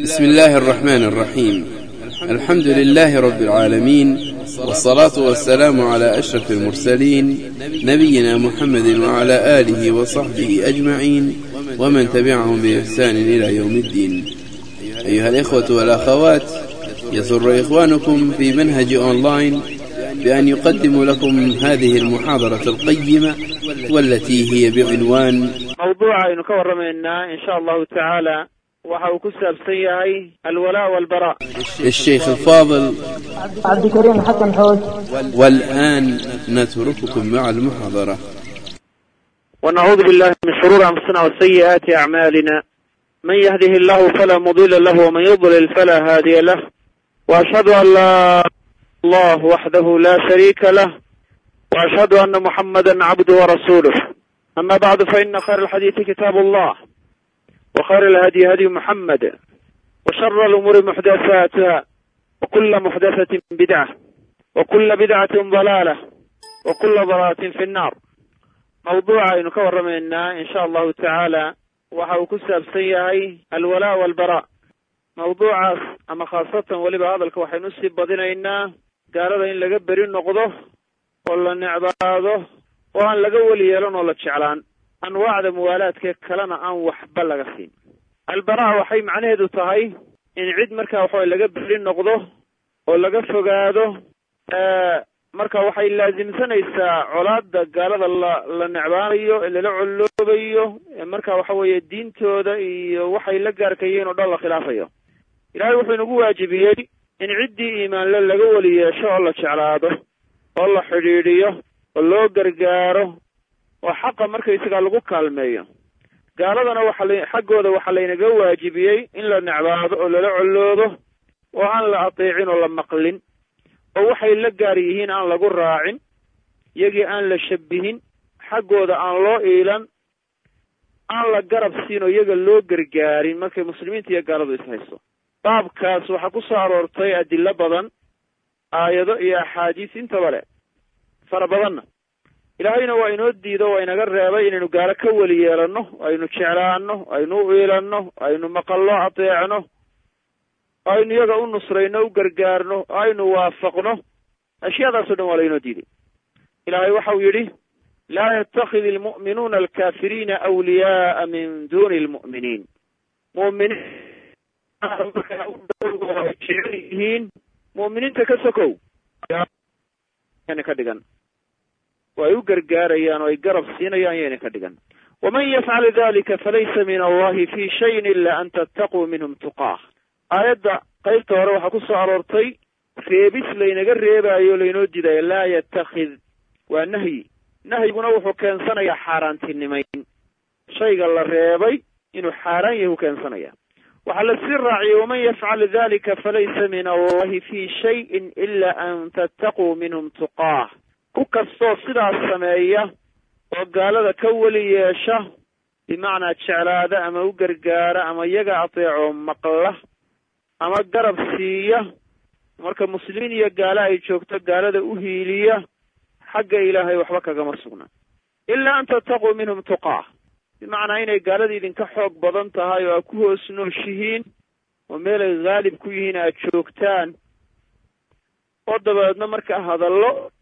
بسم الله الرحمن الرحيم الحمد لله رب العالمين والصلاة والسلام على أشرف المرسلين نبينا محمد وعلى آله وصحبه أجمعين ومن تبعهم بإحسان إلى يوم الدين أيها الإخوة والأخوات يسر إخوانكم في منهج أونلاين بأن يقدم لكم هذه المحاضرة القيمة والتي هي بعنوان mawduuca aynu ka warramaynaa in sha allahu tacaala waxa uu ku saabsan yahay alwalaa walbara الشيخ الفاضل عبد الكريم حسن حوج والآن نترككم مع المحاضرة ونعوذ بالله من شرور أنفسنا وسيئات أعمالنا من يهده الله فلا مضل له ومن يضلل فلا هادي له وأشهد أن لا الله وحده لا شريك له وأشهد أن محمدا عبده ورسوله أما بعد فإن خير الحديث كتاب الله وخير الهدي هدي محمد وشر الأمور محدثاتها وكل محدثة بدعة وكل بدعة ضلالة وكل ضلالة في النار mawduuca aynu ka warramaynaa in sha allahu tacaala waxa uu ku saabsan yahay alwalaa walbara mawduucaas ama khaasatan weliba hadalka waxaynu usii badinaynaa gaalada in laga beri noqdo oo la necbaado oo aan laga weli yeelan oo la jeclaan anwaacda muwaalaadka kalena aan waxba laga siin albara waxay macnaheedu tahay in cid markaa waxaway laga beri noqdo oo laga fogaado marka waxay laasimsanaysaa colaada gaalada la la necbaanayo ee lala colloobayo ee marka waxa weeye diintooda iyo waxay la gaarkayeen oo dhan la khilaafayo ilaahay wuxuu inagu waajibiyey in ciddii iimaanle laga weli yeesho oo la jeclaado oo la xidhiidhiyo oo loo gargaaro oo xaqa markaysagaa lagu kaalmeeyo gaaladana waxa la xaggooda waxaa laynaga waajibiyey in la necbaado oo lala colloodo oo aan la ateecin oo la maqlin oo waxay la gaar yihiin aan lagu raacin iyagii aan la shabihin xaggooda aan loo iilan aan la garab siin oo iyaga loo gargaarin markay muslimiinta iyo gaaladu ishayso baabkaas waxaa ku soo aroortay adilo badan aayado iyo axaadiis intaba le fara badanna ilaahayna waa inoo diido waa inaga reebay inaynu gaalo ka weli yeelanno aynu jeclaano aynu u iilanno aynu maqallo ateecno aynu iyaga u nusrayno u gargaarno aynu waafaqno ashyaadaasoo dhan waa laynoo diiday ilaahay waxa uu yidhi laa yatakid ilmu'minuuna alkafiriina awliyaaa min duni lmu'miniin mu'miniin ay jecel yihiin mu'miniinta ka sokow ka dhigan oo ay u gargaarayaan oo ay garab siinayaan yayna ka dhigan waman yafcal dalika falaysa min allahi fi shayin ila an tattaquu minhum tuqaah aayadda qaybta hore waxaa ku soo aroortay reebis laynaga reebaayo laynoo diidayo laa yatakid waa nahyi nahyiguna wuxuu keensanayaa xaaraantinimayn shayga la reebay inuu xaaraan yahay u keensanaya waxaa la sii raaciyey waman yafcal dalika falaysa min allahi fi shayin ila an tattaquu minhum tuqaah ku kastoo sidaas sameeya oo gaalada ka weli yeesha bimacnaa jeclaada ama u gargaara ama iyaga ateeco maqla ama garab siiya marka muslimiin iyo gaalo ay joogto gaalada u hiiliya xagga ilaahay waxba kagama sugna ilaa an tattaquu minhum tuqaah bimacnaa inay gaalada idinka xoog badan tahay oo aad ku hoos nooshihiin oo meelay haalib ku yihiin aad joogtaan oo dabeedna markaa hadallo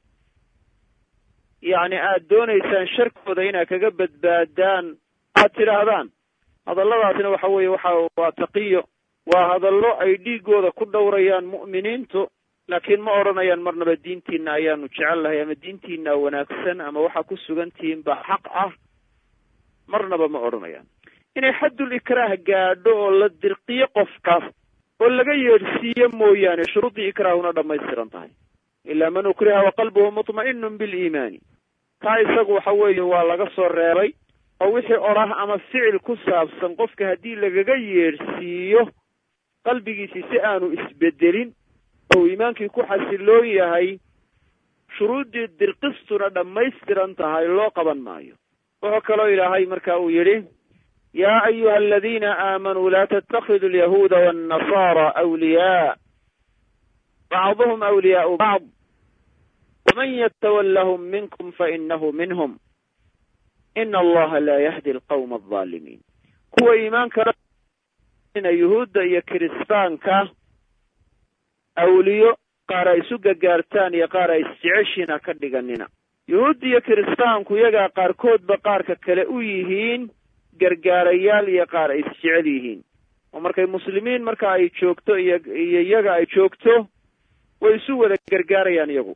yacni aad doonaysaan sharkooda inaad kaga badbaadaan aad tidhaahdaan hadalladaasina waxa weeye waxa waa taqiyo waa hadallo ay dhiigooda ku dhowrayaan mu'miniintu laakiin ma odhanayaan marnaba diintiina ayaanu jecel lahay ama diintiina wanaagsan ama waxaa ku sugan tihiin baa xaq ah marnaba ma odhanayaan inay xaddul ikraah gaadho oo la dirqiyo qofkaas oo laga yeedhsiiyo mooyaane shuruuddii ikraahuna dhammaystiran tahay ilaa man ukriha wa qalbuhu mutma'inun biliimaani taa isagu waxa weeye waa laga soo reebay oo wixii odhah ama ficil ku saabsan qofka haddii lagaga yeedhsiiyo qalbigiisii si aanu isbedelin oo iimaankii ku xasiloon yahay shuruuddii dirqistuna dhammaystiran tahay loo qaban maayo wuxuu kaloo ilaahay marka uu yidhi yaa ayuha aladiina aamanuu laa tattakidu alyahuuda waannasaara awliyaa bacduhum awliyaau bacd waman yatawallahum minkum fainahu minhum ina allaha laa yahdi alqawma aldaalimiin kuwa iimaanka yuhuudda iyo kiristaanka awliyo qaar ay isu gargaartaan iyo qaar ay isjeceshiin ha ka dhiganina yuhuudda iyo kiristaanku iyagaa qaarkoodba qaarka kale u yihiin gargaarayaal iyo qaar ay isjecel yihiin oo markay muslimiin marka ay joogto iyo iyo iyaga ay joogto way isu wada gargaarayaan iyagu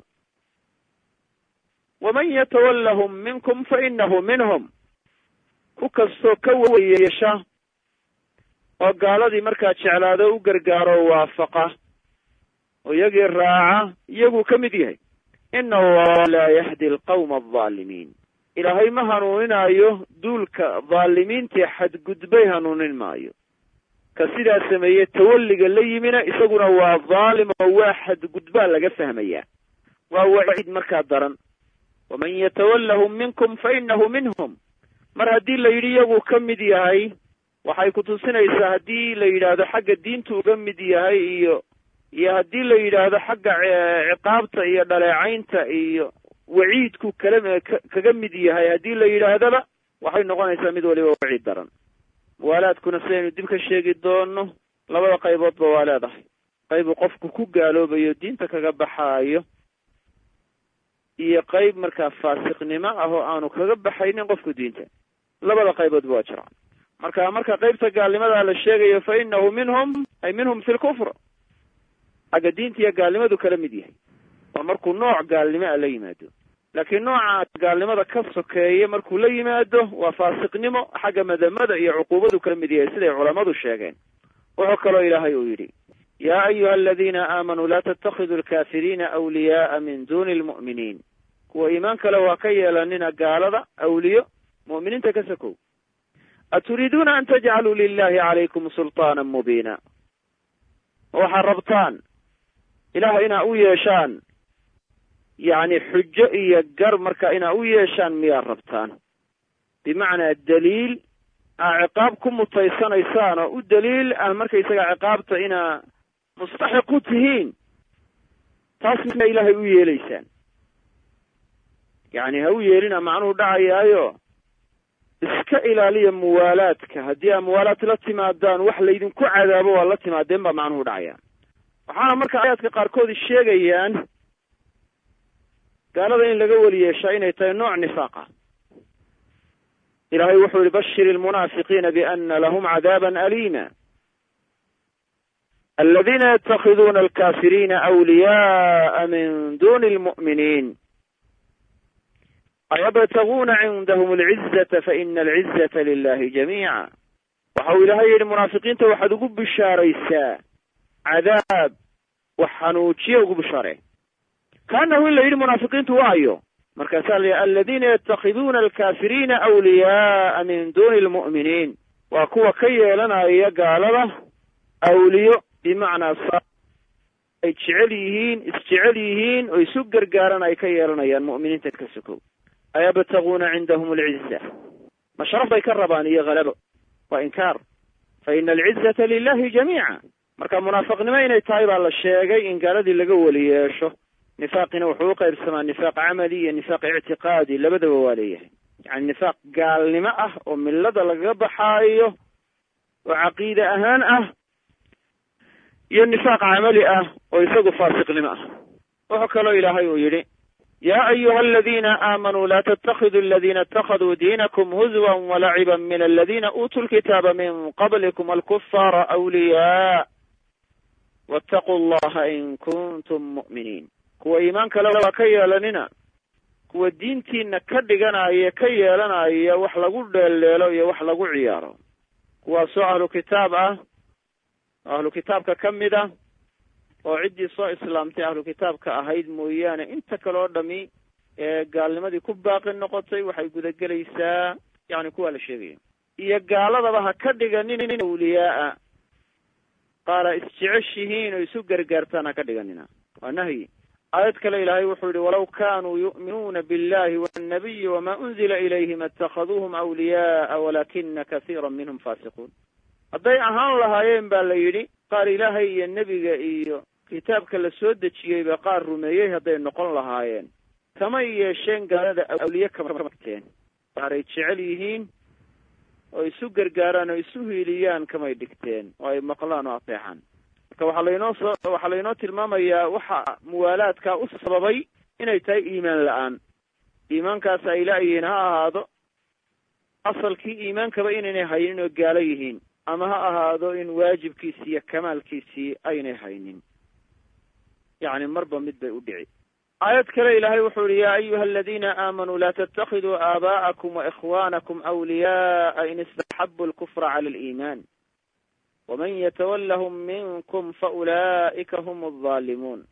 waman yatawallahum minkum fa inahu minhum ku kastoo ka weyeesha oo gaaladii markaa jeclaado u gargaaro waafaqa oo iyagii raaca iyaguu ka mid yahay ina allaha laa yahdi alqawma aldaalimiin ilaahay ma hanuuninaayo duulka dhaalimiintii xadgudbay hanuunin maayo ka sidaa sameeye tawalliga la yimina isaguna waa dhaalim oo waa xadgudbaa laga fahmayaa waa waciid markaa daran waman yatawallahum minkum fa inahu minhum mar haddii la yidhi iyaguu ka mid yahay waxay kutusinaysaa haddii la yidhaahdo xagga diintu uga mid yahay iyo iyo haddii la yidhaahdo xagga ciqaabta iyo dhaleecaynta iyo waciidku kala kaga mid yahay haddii la yidhaahdaba waxay noqonaysaa mid waliba waciid daran muwaalaadkuna sidaynu dib ka sheegi doono labada qayboodba waa leedahay qaybu qofku ku gaaloobayo diinta kaga baxaayo iyo qayb markaa faasiqnimo ah oo aanu kaga baxaynin qofku diinta labada qayboodba waa jiraan marka marka qaybta gaalnimadaa la sheegayo fa inahu minhum ay minhum fi lkufr xagga diinta iyo gaalnimadu kala mid yahay waa markuu nooc gaalnimo a la yimaado laakiin nooca gaalnimada ka sokeeye markuu la yimaado waa faasiqnimo xagga madamada iyo cuquubadu kala mid yahay siday culammadu sheegeen wuxuu kaloo ilaahay uu yidhi yaa ayuha aladiina aamanuu laa tattakhiduu alkaafiriina awliyaaa min duni lmu'miniin kuwa iimaan kale waa ka yeelanina gaalada awliyo mu'miniinta ka sokow aturiiduuna an tajcaluu lilahi calaykum sulطaana mubiina ma waxaad rabtaan ilaah inaa u yeeshaan yacni xujo iyo gar marka inaa u yeeshaan miyaad rabtaan bimacnaa daliil aa ciqaab ku mutaysanaysaan oo u daliil ah markaysaga ciqaabta inaa mustaxiq u tihiin taas miyaa ilaahay u yeelaysaan yacni ha u yeelina macnuhu dhacayaayo iska ilaaliya muwaalaadka haddii aa muwaalaad la timaadaan wax laydinku cadaabo waa la timaadeen baa macnuhu dhacaya waxaana marka aayaadka qaarkood sheegayaan gaalada in laga weli yeeshaa inay tahay nooc nifaaq ah ilahay wuxuu yihi bashir ilmunaafiqiina biana lahum cadaaban aliima aladiina yatakhiduuna alkafiriina awliyaءa min duni lmu'miniin ayabtaguuna cindahum alcizata faina alcizata lilahi jamiica waxa uu ilaahay yidhi munaafiqiinta waxaad ugu bishaaraysaa cadaab wax xanuujiya ugu bishaaree kaanahu in la yidhi munaafiqiintu waayo markaasaa la yidhi aladiina yatakhiduuna alkafiriina awliyaaa min duni lmu'miniin waa kuwa ka yeelanaya gaalada awliyo bimacnaa sa ay jecel yihiin isjecel yihiin oo isu gargaaran ay ka yeelanayaan mu'miniinta ka sokow ayabtaguuna cindahum alciza ma sharaf bay ka rabaan iyo halabo waa inkaar fa ina alcizata lilahi jamiica marka munaafiqnimo inay tahay baa la sheegay in gaaladii laga weli yeesho nifaaqina wuxuu u qaybsamaa nifaaq camali iyo nifaaq ictiqaadi labadaba waa leeyahay yani nifaaq gaalnimo ah oo millada lagaga baxaayo oo caqiide ahaan ah iyo nifaaq camali ah oo isagu faasiqnimo ah wuxuu kaloo ilaahay uu yidhi ya ayuha aladina aamanuu la ttakiduu aladina اtakaduu diinakum huzwa walaciba min aladina uutuu lkitaaba min qablikum alkufaara awliyaa wاtaquu allaha in kuntum mu'miniin kuwa iimaan kale waa ka yeelanina kuwa diintiina ka dhiganaya ka yeelanaya wax lagu dheeldheelo iyo wax lagu ciyaaro kuwaasoo ahlu kitaab ah oo ahlu kitaabka ka mid ah oo ciddii soo islaamtay ahlu kitaabka ahayd mooyaane inta kale oo dhami ee gaalnimadii ku baaqi noqotay waxay gudagelaysaa yani kuwaa la sheegaya iyo gaaladaba ha ka dhiganin awliyaaa qaara isjeceshihiin oo isu gargaartaan ha ka dhiganina waa nahyi aayad kale ilaahay wuxuu yihi walaw kanuu yu'minuuna billahi wannabiyi wama unzila ilayhim atakaduuhum awliyaaa walakina kasiira minhum faasiquun hadday ahaan lahaayeen ba la yidhi qaar ilaahay iyo nebiga iyo kitaabka la soo dejiyeyba qaar rumeeyey hadday noqon lahaayeen kamay yeesheen gaalada awliye kamateen qaaray jecel yihiin oo isu gargaaraan oo isu hiiliyaan kamay dhigteen oo ay maqlaan oo ateexaan marka waxaa laynoo so waxaa laynoo tilmaamayaa waxa muwaalaadka u sababay inay tahay iimaan la-aan iimaankaas ay la-yihiin ha ahaado asalkii iimaankaba inaynay haynin oo gaalo yihiin ama ha ahaado in waajibkiisii iyo kamaalkiisii aynay haynin yacni marba mid bay u dhici aayad kale ilaahay wuxuu yihi yaa ayuha aladiina aamanuu laa tatakiduu aabaa'akum waikhwanakum awliya'a in istaxabu lkufra cala aliiman waman yatawallahum minkum faulaa'ika hum alظaalimuun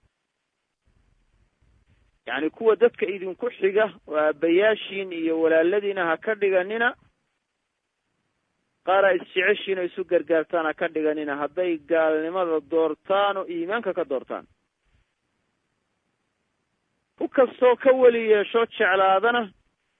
yacni kuwa dadka idinku xiga oo aabbayaashiin iyo walaaladiina ha ka dhiganina qaara isjeceshiin oo isu gargaartaan ha ka dhiganina hadday gaalnimada doortaan oo iimaanka ka doortaan ku kastoo ka weli yeesho jeclaadana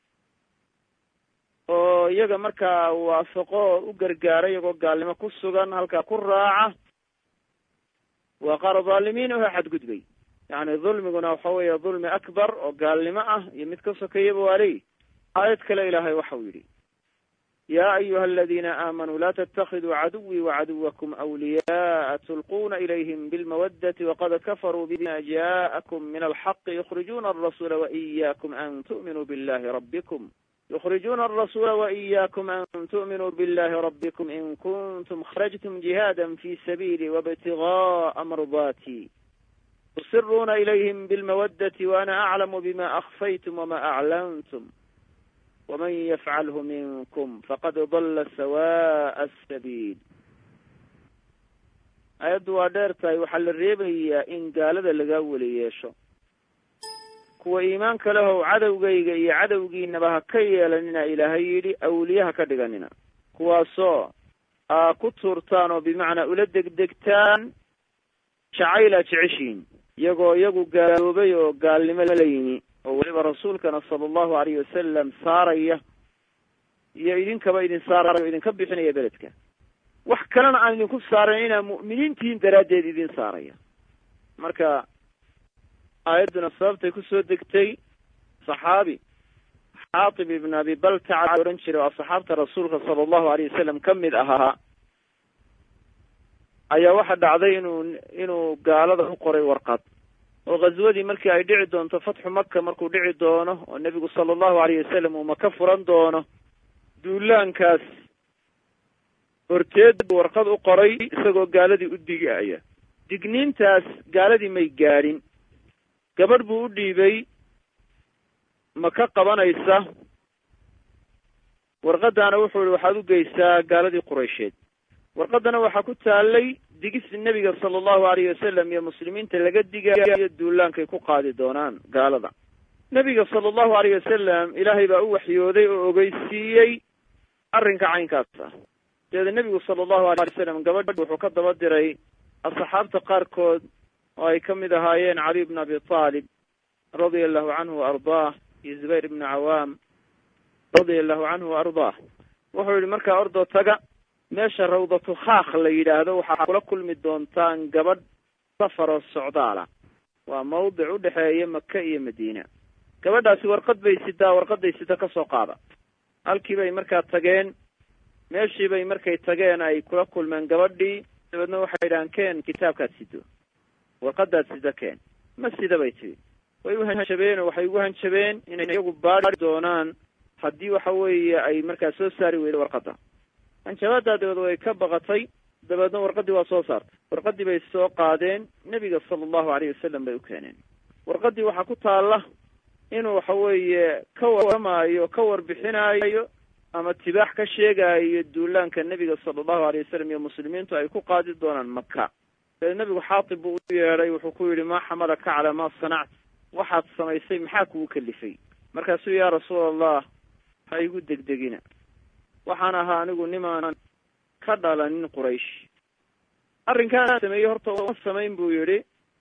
oo iyaga markaa waafaqo u gargaara iyagoo gaalnimo ku sugan halkaa ku raaca waa qaar dhaalimiin oo xadgudbay yacni dulmiguna waxa weeye dulmi akbar oo gaalnimo ah iyo mid ka sokeeyaba waa leeyi aayad kale ilaahay waxau yidhi ya ayuha aladiina aamanuu la ttakiduu caduwii wacaduwakum awliya'a tulquuna ilayhim bilmawadati waqad kafaruu bima ja'akum min alxaqi yukhrijuuna arasuula waiyakum an tu'minuu billahi rabbikum yukhrijuuna arasuula waiyakum an tu'minuu billahi rabbikum in kuntum kharajtum jihaada fi sabiili wabtiga'a mardati tusiruuna ilayhim bilmawadati waana aclamu bima akfaytum wama aclantum waman yafcalhu minkum faqad dalla sawa'a asabiil ayaddu waa dheer tahay waxaa la reebayaa in gaalada lagaa weli yeesho kuwa iimaanka lehow cadowgayga iyo cadowgiinaba ha ka yeelanina ilaahay yidhi awliye ha ka dhiganina kuwaasoo aa ku tuurtaan oo bimacnaa ula degdegtaan jacayla jeceshiin iyagoo iyagu gaaloobay oo gaalnimo la yimi oo weliba rasuulkana sala allahu alayh wasalam saaraya iyo idinkaba idin saaraya o idinka bixinaya beledka wax kalena aan idinku saarayn inaa mu'miniintihiin daraaddeed idin saaraya marka aayadduna sababtay kusoo degtay saxaabi xaatib ibn abi baltaca ohan jiray oo asxaabta rasuulka sala allahu alayh wasalam ka mid ahaa ayaa waxa dhacday inuu inuu gaalada u qoray warqad oo ghaswadii markii ay dhici doonto fatxu maka markuu dhici doono oo nebigu sala allahu alayh wasalam uu maka furan doono duulaankaas horteed buu warqad u qoray isagoo gaaladii u digaya digniintaas gaaladii may gaadhin gabadh buu u dhiibay maka qabanaysa warqaddaana wuxuu ihi waxaad u geysaa gaaladii quraysheed warqaddana waxaa ku taallay digis nebiga sala allahu alayh wasalam iyo muslimiinta laga digayo duulaankay ku qaadi doonaan gaalada nebiga sala allahu alayh wasalam ilaahay baa u waxyooday oo ogeysiiyey arrinka caynkaas ah dabeeda nebigu sala allahu alay wasalam gabadh wuxuu ka daba diray asxaabta qaarkood oo ay ka mid ahaayeen caliy bn abi taalib radia allahu canhu wa ardaah iyo zubayr ibnu cawaam radia allahu canhu wa ardaah wuxuu yihi markaa ordoo taga meesha rawdatu khaakh la yidhaahdo waxaa kula kulmi doontaan gabadh safaroo socdaala waa mawdic u dhexeeya maka iyo madiina gabadhaasi warqad bay sidaa warqaday sida ka soo qaada halkii bay markaa tageen meeshii bay markay tageen ay kula kulmeen gabadhii dabeedna waxay idhahaan keen kitaabkaad sido warqadaad sida keen ma sida bay tihi way u hanjabeen oo waxay ugu hanjabeen inay iyagu baari doonaan haddii waxa weeye ay markaa soo saari weydo warqadda hanjabaadaa dabeed way ka baqatay dabeedna warqaddii waa soo saartay warqaddii bay soo qaadeen nebiga sala allahu alayh wasalam bay u keeneen warqaddii waxaa ku taalla inuu waxa weeye ka warramaayo ka warbixinaayo ama tibaax ka sheegaayo duulaanka nebiga sala allahu alayh wasalam iyo muslimiintu ay ku qaadi doonaan maka dabeed nebigu xaatib buu u yeedhay wuxuu ku yidhi maa xamalaka calaa maa sanact waxaad samaysay maxaa kugu kalifay markaasuu yaa rasuul allah ha igu degdegina waxaan ahaa anigu nimaan ka dhalanin quraysh arrinkaan sameeyey horta uma samayn buu yidhi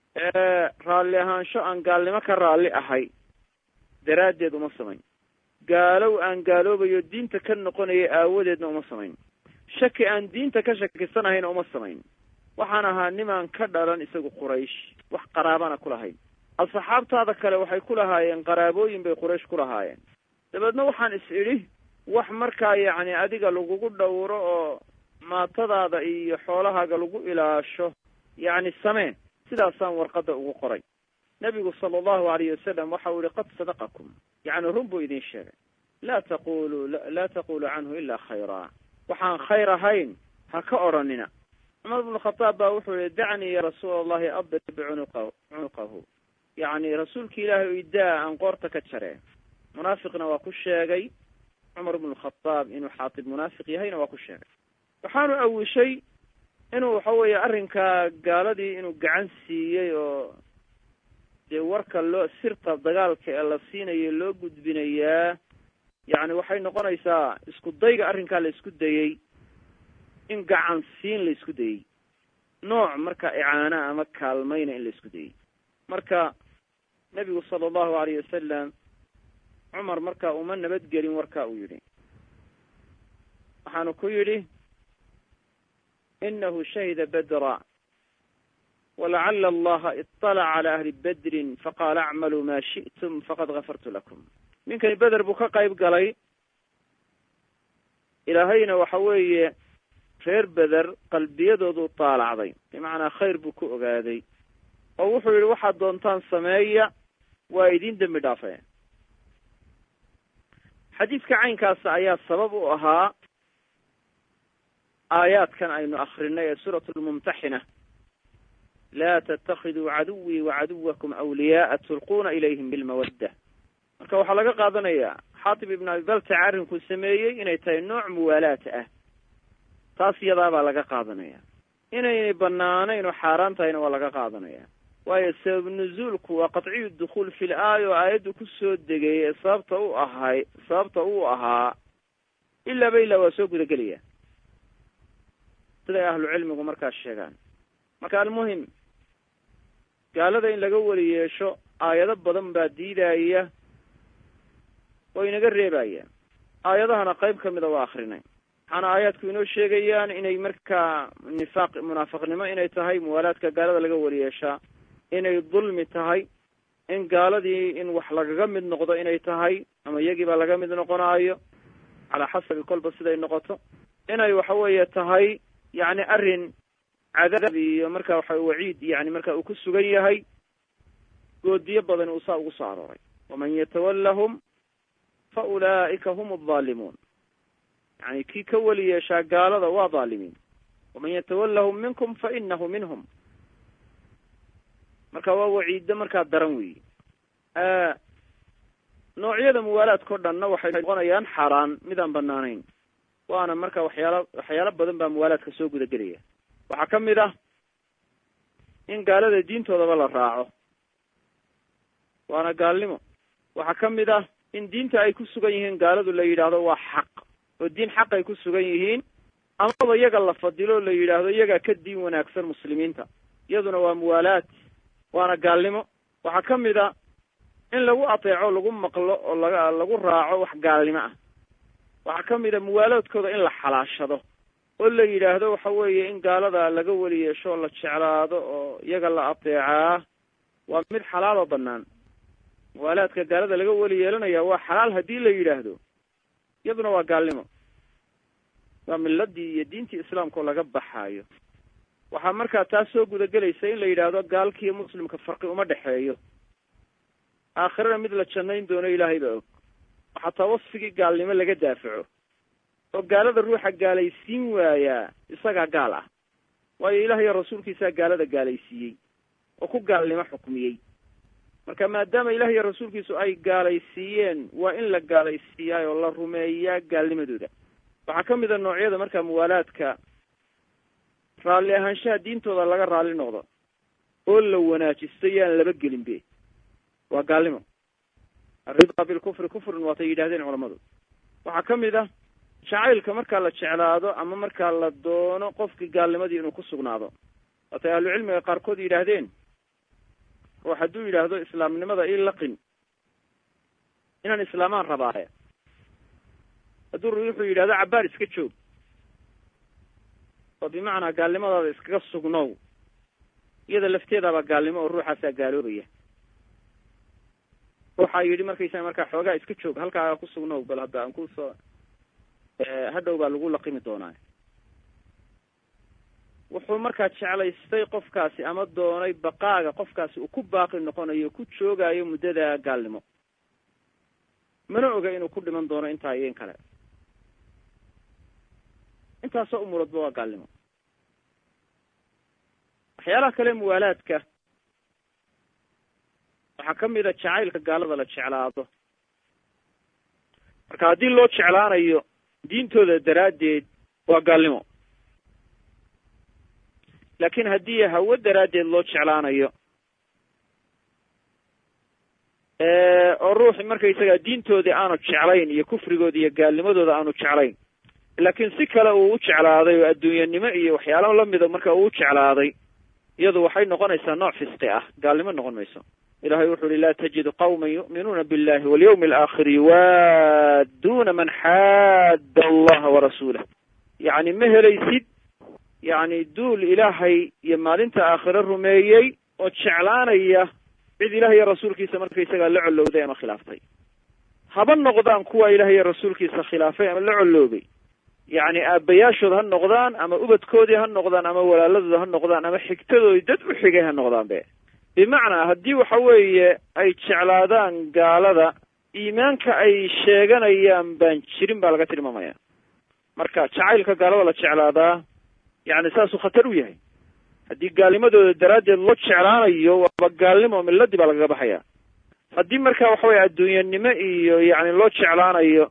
raalli ahaansho aan gaalnimo ka raalli ahay daraaddeed uma samayn gaalow aan gaaloobayo diinta ka noqonaya aawadeedna uma samayn shaki aan diinta ka shakisanahayna uma samayn waxaan ahaa nimaan ka dhalan isagu quraysh wax qaraabana ku lahayn asxaabtaada kale waxay ku lahaayeen qaraabooyin bay quraysh ku lahaayeen dabeedna waxaan is idhi wax markaa yacni adiga lagugu dhowro oo maatadaada iyo xoolahaaga lagu ilaasho yacni samee sidaasaan warqadda ugu qoray nebigu sala allahu alayh wasalam waxa uu yihi qad sadaqakum yacni run buu idin sheegay laa taqulu laa taqulu canhu ilaa khayraa waxaan khayr ahayn ha ka odhanina cumar bnu khataab baa wuxuu yihi dacnii ya rasuula allahi adrib cunuqa cunuqahu yacni rasuulki ilaahay o idaa aan qoorta ka jaree munaafiqna waa ku sheegay cumar bnu khataab inuu xaatib munaafiq yahayna waa ku sheegay waxaanu awishay inuu waxa weeye arrinkaa gaaladii inuu gacan siiyey oo dee warka loo sirta dagaalka ee la siinayo loo gudbinayaa yacni waxay noqonaysaa isku dayga arrinkaa la isku dayey in gacan siin la isku dayey nooc marka icaana ama kaalmayna in la isku dayey marka nebigu sala allahu alayh wasalam cumar marka uma nabadgelin warka uu yidhi waxaanu ku yidhi inahu shahida bedra walacala allaha iطalaca cala ahli bedrin faqaala acmaluu ma shi'tum faqad gafartu lakum ninkani beder buu ka qayb galay ilaahayna waxa weeye reer beder qalbiyadoodu taalacday bimacnaa khayr buu ku ogaaday oo wuxuu yihi waxaad doontaan sameeya waa idin dembi dhaafe xadiidka caynkaasa ayaa sabab u ahaa aayaadkan aynu akrinay ee suurat lmumtaxina laa tatakiduu caduwii wacaduwakum awliyaaa tulquuna ilayhim bilmawadda marka waxaa laga qaadanayaa xaatib ibn abi baltac arrinkuu sameeyey inay tahay nooc muwaalaat ah taas iyadaabaa laga qaadanaya inaynay banaanayn oo xaaraan tahayna waa laga qaadanaya waayo sabab nuzuulku waa qatciyu dukhuul fil aaya oo aayaddu kusoo degay ee sababta u ahay sababta uu ahaa ilaaba ilaa waa soo gudagelaya siday ahlu cilmigu markaas sheegaan marka almuhim gaalada in laga weli yeesho aayado badan baa diidaya oo inaga reebaya aayadahana qayb ka mida waa akrinay waxaana aayaadku inoo sheegayaan inay markaa nifaaq munaafiqnimo inay tahay muwaalaadka gaalada laga weli yeeshaa inay dulmi tahay in gaaladii in wax lagaga mid noqdo inay tahay ama iyagiiba laga mid noqonaayo calaa xasabi kolba siday noqoto inay waxa weeye tahay yacni arrin cadaab iyo marka waxa waciid yani marka uu ku sugan yahay goodiyo badan uu saa ugu soo arooray waman yatawallahum fa ulaa'ika hum aldaalimuun yani kii ka weli yeeshaa gaalada waa dhaalimiin waman yatawallahum minkum fa inahu minhum marka waa waciiddo markaa daran weyi noocyada muwaalaadka o dhanna waxay noqonayaan xaaraan midaan banaanayn waana marka waxyaala waxyaalo badan baa muwaalaadka soo guda gelaya waxaa ka mid ah in gaalada diintoodaba la raaco waana gaalnimo waxaa ka mid ah in diinta ay ku sugan yihiin gaaladu la yidhaahdo waa xaq oo diin xaq ay ku sugan yihiin amaba iyaga la fadilo o la yidhaahdo iyagaa ka diin wanaagsan muslimiinta iyaduna waa muwaalaad waana gaalnimo waxaa ka mid a in lagu ateeco lagu maqlo oo laga lagu raaco wax gaalnimo ah waxaa ka mid a muwaalaadkooda in la xalaashado oo la yidhaahdo waxa weeye in gaalada laga weli yeesho oo la jeclaado oo iyaga la ateecaa waa mid xalaal oo banaan muwaalaadka gaalada laga weli yeelanaya waa xalaal haddii la yidhaahdo iyaduna waa gaalnimo waa miladii iyo diintii islaamka oo laga baxaayo waxaa markaa taas soo gudagelaysa in la yidhaahdo gaalkiiyo muslimka farqi uma dhexeeyo aakhirana mid la jannayn doono ilaahay baa og oo xataa wasfigii gaalnimo laga daafaco oo gaalada ruuxa gaalaysiin waayaa isagaa gaal ah waayo ilaah iyo rasuulkiisaa gaalada gaalaysiiyey oo ku gaalnimo xukmiyey marka maadaama ilaah iyo rasuulkiisu ay gaalaysiiyeen waa in la gaalaysiiyaa oo la rumeeyaa gaalnimadooda waxaa ka mid a noocyada markaa muwaalaadka raalli ahaanshaha diintooda laga raalli noqdo oo la wanaajisto yaan laba gelin be waa gaalnimo alridaa bilkufri kufrun waatay yidhahdeen culamadu waxaa ka mid ah jacaylka markaa la jeclaado ama markaa la doono qofkii gaalnimadii inuu ku sugnaado waatay ahlucilmiga qaarkood yidhaahdeen ruux hadduu yidhaahdo islaamnimada ii laqin inaan islaamaan rabaaye hadduu ruuxuu yidhahdo cabbaar iska joog oo bimacnaa gaalnimadaada iskaga sugnow iyada lafteedaabaa gaalnimo oo ruuxaasaa gaaloobaya waxaa yidhi markaysaa markaa xoogaa iska joog halkaaga ku sugnow bal hadda aan kusoo hadhow baa lagu laqimi doonaa wuxuu markaa jeclaystay qofkaasi ama doonay baqaaga qofkaasi uu ku baaqi noqonayo ku joogaayo muddada gaalnimo mana oga inuu ku dhiman doono intaa iyo in kale intaasoo umuradba waa gaalnimo waxyaalaha kale muwaalaadka waxaa ka mid a jacaylka gaalada la jeclaado marka haddii loo jeclaanayo diintooda daraaddeed waa gaalnimo laakin haddii hawo daraaddeed loo jeclaanayo oo ruuxi markaysaga diintoodii aanu jeclayn iyo kufrigooda iyo gaalnimadooda aanu jeclayn laakiin si kale uu u jeclaaday oo adduunyanimo iyo waxyaalo lamida marka uu u jeclaaday iyadu waxay noqonaysaa nooc fisqi ah gaalnimo noqon mayso ilahay wuxu uhi laa tajidu qawma yu'minuuna billahi walyawmi alaakhiri yuwaadduuna man xaadda allaha warasuulah yacni ma helaysid yacni duul ilaahay iyo maalinta aakhire rumeeyey oo jeclaanaya cid ilaah iyo rasuulkiisa markaysagaa la collowday ama khilaaftay haba noqdaan kuwa ilaah iyo rasuulkiisa khilaafay ama la colloobay yacni aabbayaashood ha noqdaan ama ubadkoodii ha noqdaan ama walaaladooda ha noqdaan ama xigtadoodii dad u xigay ha noqdaan be bimacnaa haddii waxa weeye ay jeclaadaan gaalada iimaanka ay sheeganayaan baan jirin baa laga tilmaamaya marka jacaylka gaalada la jeclaadaa yacni saasuu khatar u yahay haddii gaalnimadooda daraaddeed loo jeclaanayo waaba gaalnimo miladii baa lagaga baxaya haddii marka waxa weye adduunyanimo iyo yacni loo jeclaanayo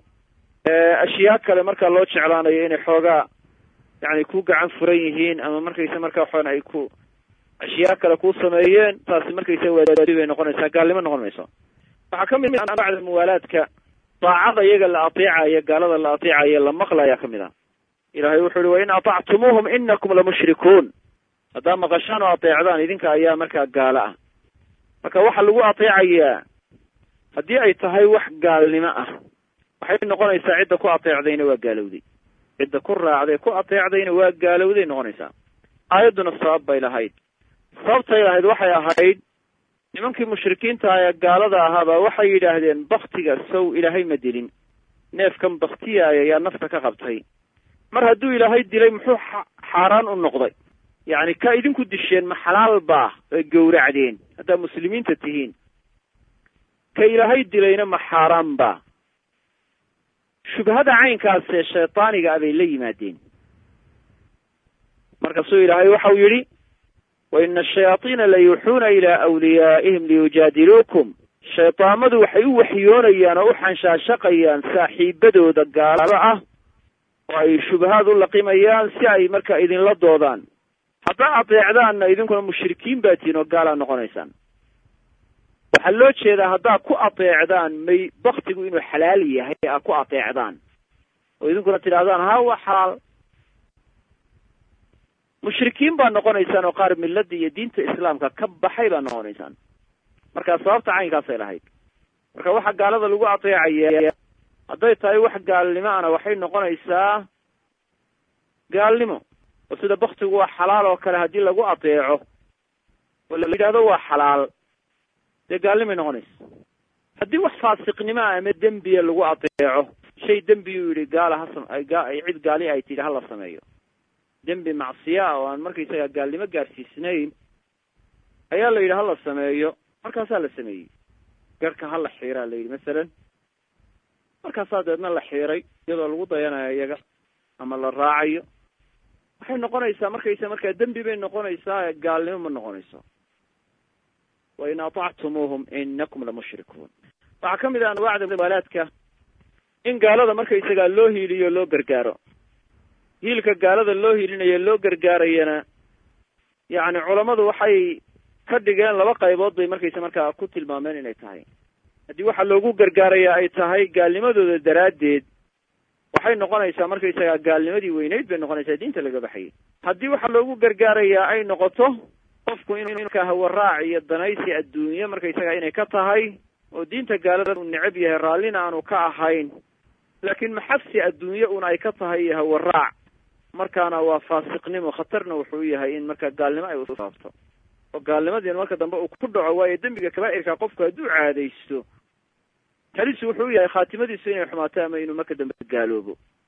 ashyaa kale markaa loo jeclaanayo inay xoogaa yani ku gacan furan yihiin ama markaysa marka waxaan ay ku ashyaa kale ku sameeyeen taasi markaysa waadi bay noqonaysaa gaalnimo noqon mayso waxaa ka mid anwaacda muwaalaadka daacada iyaga la ateecayo gaalada la ateecayo la maqlaya ka mid ah ilahay wuxu uhi wain aطactumuuhum inakum lamushrikuun haddaa maqashaan oo ateecdaan idinka ayaa markaa gaalo ah marka waxa lagu ateecayaa haddii ay tahay wax gaalnimo ah waxay noqonaysaa cidda ku ateecdayna waa gaalowday cidda ku raacday ku ateecdayna waa gaalowday noqonaysaa aayadduna sabab bay lahayd sababtay lahayd waxay ahayd nimankii mushrikiinta ah ee gaalada ahaabaa waxay yidhaahdeen baktiga sow ilaahay ma dilin neefkan baktiyaaya yaa nafta ka qabtay mar hadduu ilaahay dilay muxuu xaaraan u noqday yacni ka idinku disheen ma xalaal baa ay gowracdeen haddaa muslimiinta tihiin ka ilaahay dilayna ma xaaraan baa shubhada caynkaasee shaydaaniga ah bay la yimaadeen markaasuu ilaahay waxau yidhi wa ina ashayaatiina la yuuxuuna ilaa awliyaa'ihim liyujaadiluukum shaydaamadu waxay u waxyoonayaan oo u xanshaashaqayaan saaxiibadooda gaalada ah oo ay shubahaad u laqimayaan si ay marka idinla doodaan haddaa adeecdaanna idinkuna mushrikiin baa tihin oo gaalaa noqonaysaan waxaa loo jeedaa haddaad ku adeecdaan may baktigu inuu xalaal yahay aad ku adeecdaan oo idinkuna tidhahdaan ha waa xalaal mushrikiin baa noqonaysaan oo qaar milada iyo diinta islaamka ka baxay baa noqonaysaan marka sababta caynkaasay lahayd marka waxa gaalada lagu adeecaya hadday tahay wax gaalnimo ana waxay noqonaysaa gaalnimo oo sida baktigu waa xalaal oo kale haddii lagu adeeco oo la yidhahdo waa xalaal dee gaalnimay noqonaysa haddii wax faasiqnimo ah ama dembiya lagu adeeco shay dembiyuu yidhi gaala hasam cid gaali ay tidhi hala sameeyo dembi macsiya ah oo aan markaysaga gaalnimo gaarsiisnayn ayaa la yidhi hala sameeyo markaasaa la sameeyey garhka hala xiiraa la yidhi masalan markaasaa deedna la xiiray iyadoo lagu dayanayo iyaga ama la raacayo waxay noqonaysaa markaysa markaa dembi bay noqonaysaa gaalnimo ma noqonayso wain aطactumuuhum inakum lamushrikuun waxaa ka mid ah anwaacda muwaalaadka in gaalada markaysagaa loo hiiliyo loo gargaaro hiilka gaalada loo hiilinayo loo gargaarayana yacni culammadu waxay ka dhigeen laba qaybood bay markaysa markaa ku tilmaameen inay tahay haddii waxa loogu gargaaraya ay tahay gaalnimadooda daraaddeed waxay noqonaysaa markaysagaa gaalnimadii weyneyd bay noqonaysaa diinta laga baxayay haddii waxa loogu gargaarayaa ay noqoto qofku in markaa hawaraac iyo danaysi adduunye markaysagaa inay ka tahay oo diinta gaalada uu necab yahay raallina aanu ka ahayn laakiin maxabsi adduunye un ay ka tahay iyo hawaraac markaana waa faasiqnimo khatarna wuxuu yahay in marka gaalnimo ay usaabto oo gaalnimadiina marka dambe uu ku dhaco waayo dembiga kabaa'irka qofku hadduu caadaysto talisu wuxuu yahay khaatimadiisu inay xumaato ama inuu marka dambe gaaloobo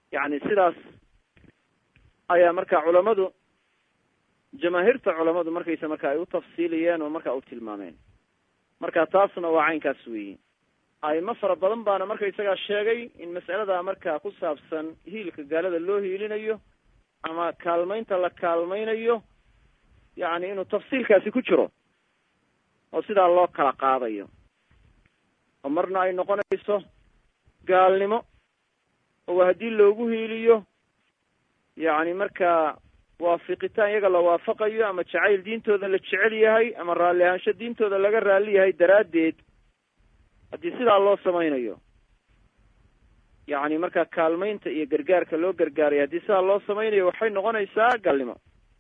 yacni sidaas ayaa marka culamadu jamaahiirta culamadu markaysa marka ay u tafsiiliyeen oo marka u tilmaameen marka taasna waa caynkaas weyi aimo fara badan baana markaysagaa sheegay in mas'alada marka ku saabsan hiilka gaalada loo hiilinayo ama kaalmaynta la kaalmaynayo yacni inuu tafsiilkaasi ku jiro oo sidaa loo kala qaadayo oo marna ay noqonayso gaalnimo oo haddii loogu hiiliyo yacni markaa waafiqitaan iyaga la waafaqayo ama jacayl diintooda la jecel yahay ama raalli ahaansho diintooda laga raalli yahay daraaddeed haddii sidaa loo samaynayo yacni markaa kaalmaynta iyo gargaarka loo gargaarayo haddii sidaa loo samaynayo waxay noqonaysaa gaalnimo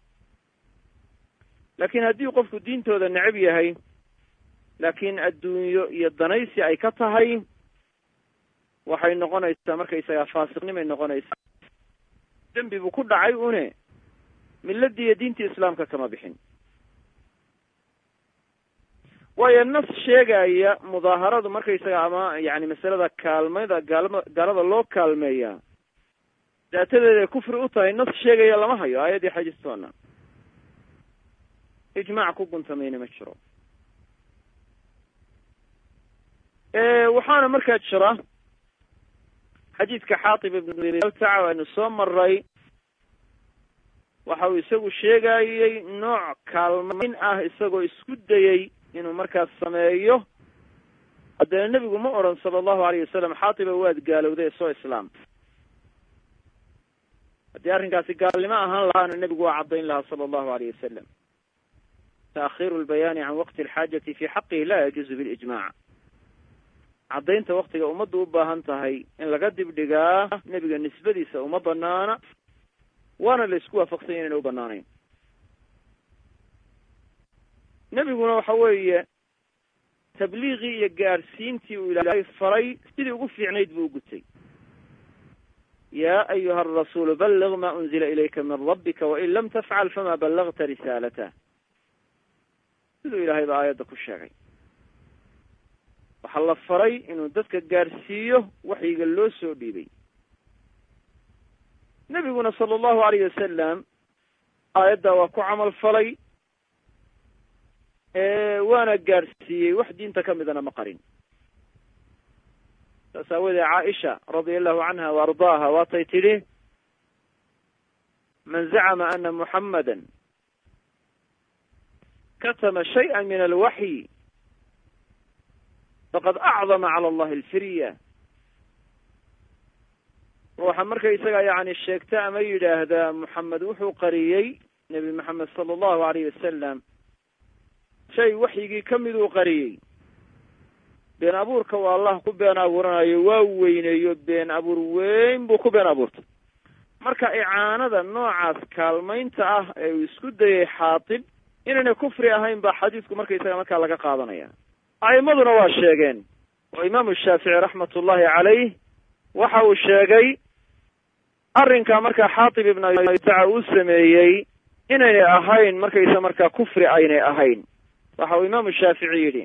laakiin haddii qofku diintooda necab yahay laakiin adduunyo iyo danaysi ay ka tahay waxay noqonaysaa markaysagaa faasiqnimay noqonaysaa dembi buu ku dhacay une milladii iyo diintii islaamka kama bixin waayo nas sheegaya mudaaharadu markaysaga ama yani masalada kaalmada gaalma gaalada loo kaalmeeyaa daatadeeda ay kufri u tahay nas sheegaya lama hayo aayaddii xajistoona ijmaac ku guntamayna ma jiro waxaana markaa jira xadiidka xaatib ibntaca aynu soo maray waxa uu isagu sheegayey nooc kaalmayn ah isagoo isku dayey inuu markaas sameeyo haddana nebigu ma odhan sala allahu alayh wasalam xaatiba waad gaalowday soo islaam haddii arrinkaasi gaalnimo ahaan lahaana nebigu waa caddayn lahaa sala allahu alayh wasalam taakhiru lbayaani can waqti alxaajati fi xaqihi la yajuuzu bilijmac caddaynta waktiga ummaddu u baahan tahay in laga dibdhigaa nebiga nisbadiisa uma banaana waana la isku waafaqsan ya inayna u banaanayn nebiguna waxa weeye tabliiqii iyo gaadhsiintii uu ilaahay faray sidii ugu fiicnayd buu u gutay ya ayuha arasuulu balliq ma unzila ilayka min rabbika wain lam tafcal fama ballagta risaalatah siduu ilaahay ba aayadda ku sheegay waxaa la faray inuu dadka gaadhsiiyo waxyiga loo soo dhiibay nebiguna sala allahu alayh wasalam aayaddaa waa ku camal falay waana gaadhsiiyey wax diinta ka midana ma qarin saas aawoodee caaisha radia allahu canha wa ardaaha waatay tidhi man zacama ana muxamada katama shayئa min alwaxyi faqad acdama cala allahi alfirya ruuxa marka isaga yani sheegta ama yidhaahdaa muxamed wuxuu qariyey nebi maxamed sala allahu alayh wasalam shay waxyigii ka miduu qariyey been abuurka waa allah ku been abuuranayo waa weyneeyo been abuur weyn buu ku been abuurtay marka icaanada noocaas kaalmaynta ah ee uu isku dayay xaatib inaynay kufri ahayn baa xadiisku markaysaga markaa laga qaadanaya a'imaduna waa sheegeen oo imaamu shaafici raxmatullahi calayh waxa uu sheegay arrinka markaa xaatib ibn taca uu sameeyey inaynay ahayn markaysa markaa kufri aynay ahayn waxa uu imaamu shaafici yidhi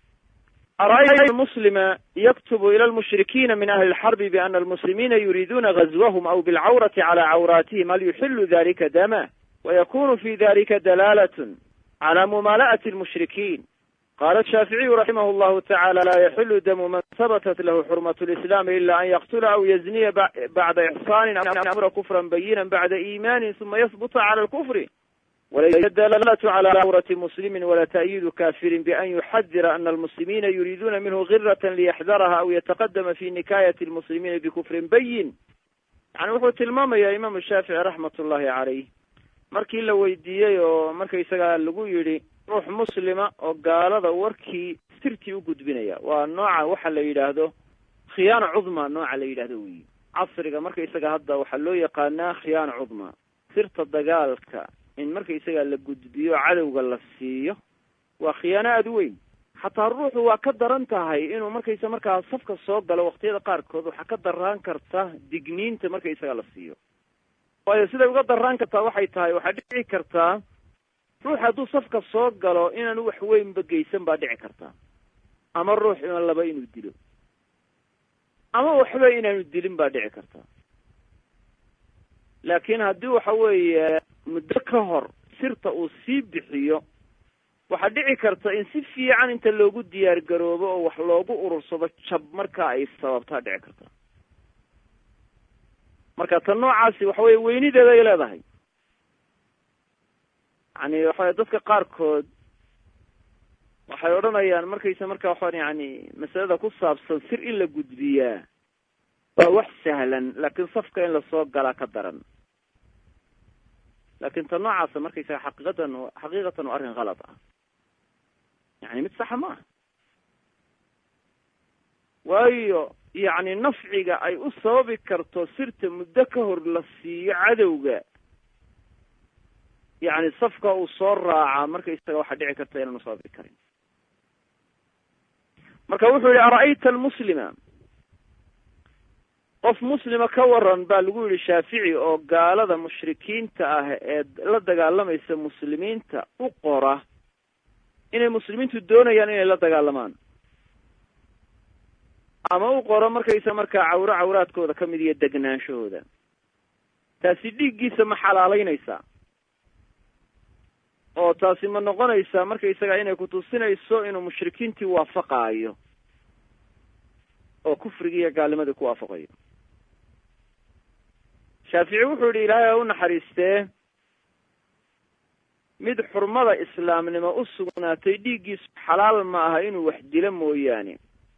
ara'ayta muslima yaktubu ila lmushrikiina min ahli lxarbi biana almuslimiina yuriiduuna gazwahum aw bilcawrati cala cawraatihim hal yuxilu dalika dama wayakunu fi dalika dalaalatn cala mumaala'ati lmushrikiin qala ashaaficiyu raximah llahu tacala laa yaxilu damu man habatat lahu xurmat lislaami ila an yaqtula aw yazniya bacda ixsaanin amra kufran bayinan bacda iimanin suma yahbuta cala lkufri walaysa dalaalatu cala cawrati muslimi wala ta'yiidu kafirin bian yuxadira ana almuslimiina yuriiduuna minhu girata liyaxdaraha aw yataqadama fi nikayati lmuslimiina bikufrin bayin yani wuxuu tilmaamaya imaamu shaafici raxmat ullahi calayh markii la weydiiyey oo markaysaga lagu yidhi ruux muslima oo gaalada warkii sirtii u gudbinaya waa nooca waxa la yidhaahdo khiyaana cudma nooca la yidhahdo weyi casriga markaysaga hadda waxaa loo yaqaanaa khiyaana cudma sirta dagaalka in markaysaga la gudbiyo cadowga la siiyo waa khiyaano aada u weyn xataa ruuxu waa ka daran tahay inuu markaysa markaa safka soo galo waqtiyada qaarkood waxaa ka daraan karta digniinta markaysaga la siiyo waayo siday uga daraan kartaa waxay tahay waxaa dhici kartaa ruux hadduu safka soo galo inaanu wax weynba geysan baa dhici kartaa ama ruux ima laba inuu dilo ama waxba inaanu dilin baa dhici kartaa laakiin haddii waxa weeye muddo ka hor sirta uu sii bixiyo waxaa dhici karta in si fiican inta loogu diyaar garoobo oo wax loogu urursado jab markaa ay sababtaa dhici karta marka tan noocaasi waxa weye weynideeda ay leedahay yani waxa dadka qaarkood waxay odhanayaan markaysa marka waxaan yani masalada ku saabsan sir in la gudbiyaa waa wax sahlan laakiin safka in lasoo galaa ka daran laakin ta noocaasa markaysaga xaqiiqatan xaqiiqatan waa arrin kalad ah yani mid saxa ma aha waayo yacni nafciga ay u sababi karto sirta muddo ka hor la siiyo cadowga yani safka uu soo raacaa markaysaga waxaa dhici karta inaanu sababi karin marka wuxuu yihi ara'ayta almuslima qof muslima ka waran baa lagu yihi shaafici oo gaalada mushrikiinta ah ee la dagaalamaysa muslimiinta u qora inay muslimiintu doonayaan inay la dagaalamaan ama u qoro markaysa markaa cawro cawraadkooda kamid iyo degnaanshahooda taasi dhiiggiisa ma xalaaleynaysaa oo taasi ma noqonaysaa markaysaga inay kutusinayso inuu mushrikiintii waafaqaayo oo kufrigii iyo gaalnimadii ku waafaqayo shaafici wuxuu yihi ilaahay ha u naxariistee mid xurmada islaamnimo u sugnaatay dhiiggiisu xalaal ma aha inuu wax dilo mooyaane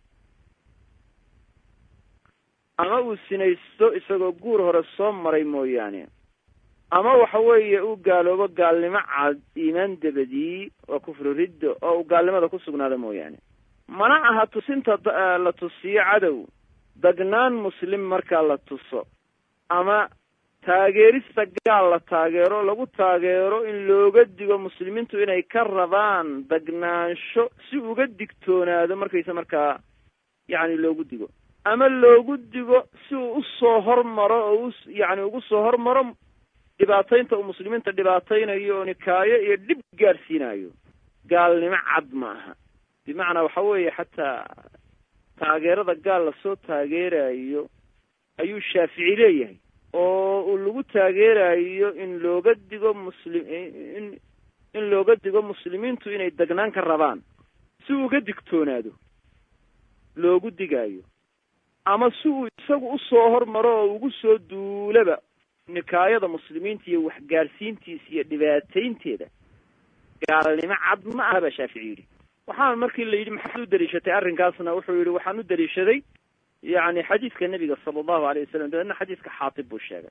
ama uu sinaysto isagoo guur hore soo maray mooyaane ama waxa weeye uu gaaloobo gaalnimo cad iimaan dabadii waa kufru riddo oo uu gaalnimada ku sugnaado mooyaane mana aha tusinta la tusiyo cadow dagnaan muslim markaa la tuso ama taageerista gaal la taageero lagu taageero in looga digo muslimiintu inay ka rabaan dagnaansho si uga digtoonaado markaysa markaa yacni loogu digo ama loogu digo si uu usoo hormaro oo u yacni ugu soo hormaro dhibaataynta uu muslimiinta dhibaataynayo oo nikaayo iyo dhib gaadhsiinayo gaalnimo cad ma aha bimacnaa waxa weeye xataa taageerada gaal lasoo taageerayo ayuu shaafici leeyahay oo uu lagu taageerayo in looga digo muslim in in looga digo muslimiintu inay degnaan ka rabaan si uu uga digtoonaado loogu digaayo ama si uu isagu usoo hormaro oo ugu soo duulaba nikaayada muslimiinta iyo waxgaadhsiintiisa iyo dhibaataynteeda gaalnimo cad ma aha baa shaafici yidhi waxaan markii la yidhi maxaad u daliishatay arrinkaasna wuxuu yihi waxaan u daliishaday yani xadiiska nebiga sala allahu alayh wasalam dabeedna xadiiska xaatib buu sheegay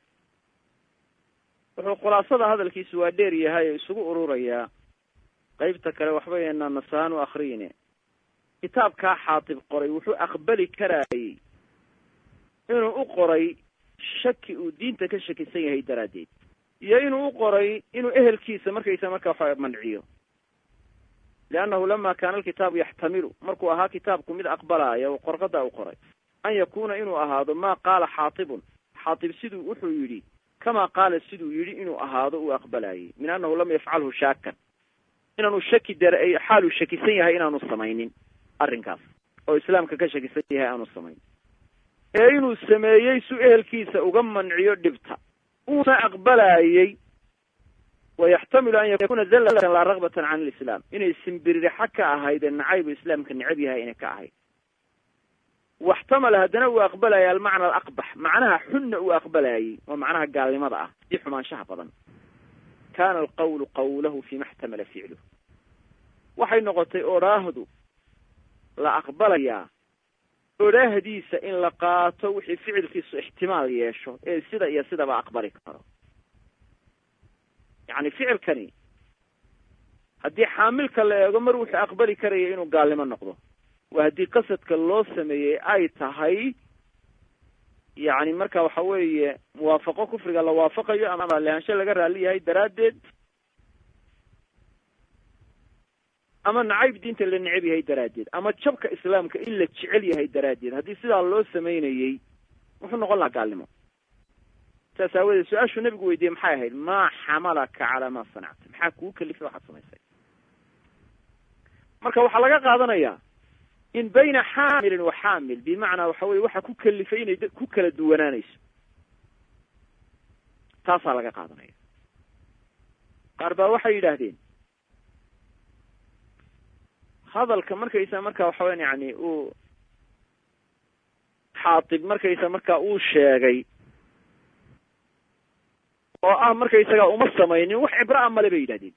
wuxuu khulaasada hadalkiisu waa dheer yahay oo isugu ururayaa qeybta kale waxba eenaa nasahaan u akriyine kitaabkaa xaatib qoray wuxuu aqbali karaayey inuu u qoray shaki uu diinta ka shakisan yahay daraaddeed iyo inuu u qoray inuu ehelkiisa markaysa marka waxa manciyo liannahu lama kaana alkitaabu yaxtamilu markuu ahaa kitaabku mid aqbalaya oo qorqada u qoray an yakuna inuu ahaado ma qaala xaatibun xaatib siduu wuxuu yidhi kama qaala siduu yidhi inuu ahaado uu aqbalayay min annahu lam yafcalhu shaakan inaanu shaki dar xaaluu shakisan yahay inaanu samaynin arrinkaas oo islaamka ka shakisan yahay aanu samayn ee inuu sameeyey su ehelkiisa uga manciyo dhibta uuna aqbalayey wayaxtamilu an yakuna zallatan laa ragbatan can lislaam inay simbiririxa ka ahayd ee nacaybu islaamka necab yahay inay ka ahayd waxtamala haddana uu aqbalaya almacna alaqbax macnaha xunna uu aqbalayey oo macnaha gaalnimada ah i xumaanshaha badan kana alqawlu qawlahu fima xtamala ficluh waxay noqotay odhaahdu la aqbalayaa odhaahdiisa in la qaato wixii ficilkiisu ixtimaal yeesho ee sida iyo sidaba aqbali karo yacni ficilkani haddii xaamilka la eego mar wuxuu aqbali karaya inuu gaalnimo noqdo waa haddii qasadka loo sameeyey ay tahay yacni marka waxa weeye muwaafaqo kufriga la waafaqayo ama raallihaansho laga raalli yahay daraaddeed ama nacayb diinta la necab yahay daraaddeed ama jabka islaamka in la jecel yahay daraaddeed haddii sidaa loo samaynayey wuxuu noqon lahaa gaalnimo saas aawadeed su-aashuu nabigu weydiiyey maxay ahayd maa xamalaka calaa ma sanacta maxaa kugu kalifay waxaad samaysay marka waxaa laga qaadanayaa in bayna xaamilin wa xaamil bimacnaa waxa weye waxa ku kalifay inay ku kala duwanaanayso taasaa laga qaadanaya qaar baa waxay yidhaahdeen hadalka markaysa marka waxa weyan yani uu xaatib markaysa marka uu sheegay oo ah markaysaga uma samaynin wax cibro a male bay yidhahdeen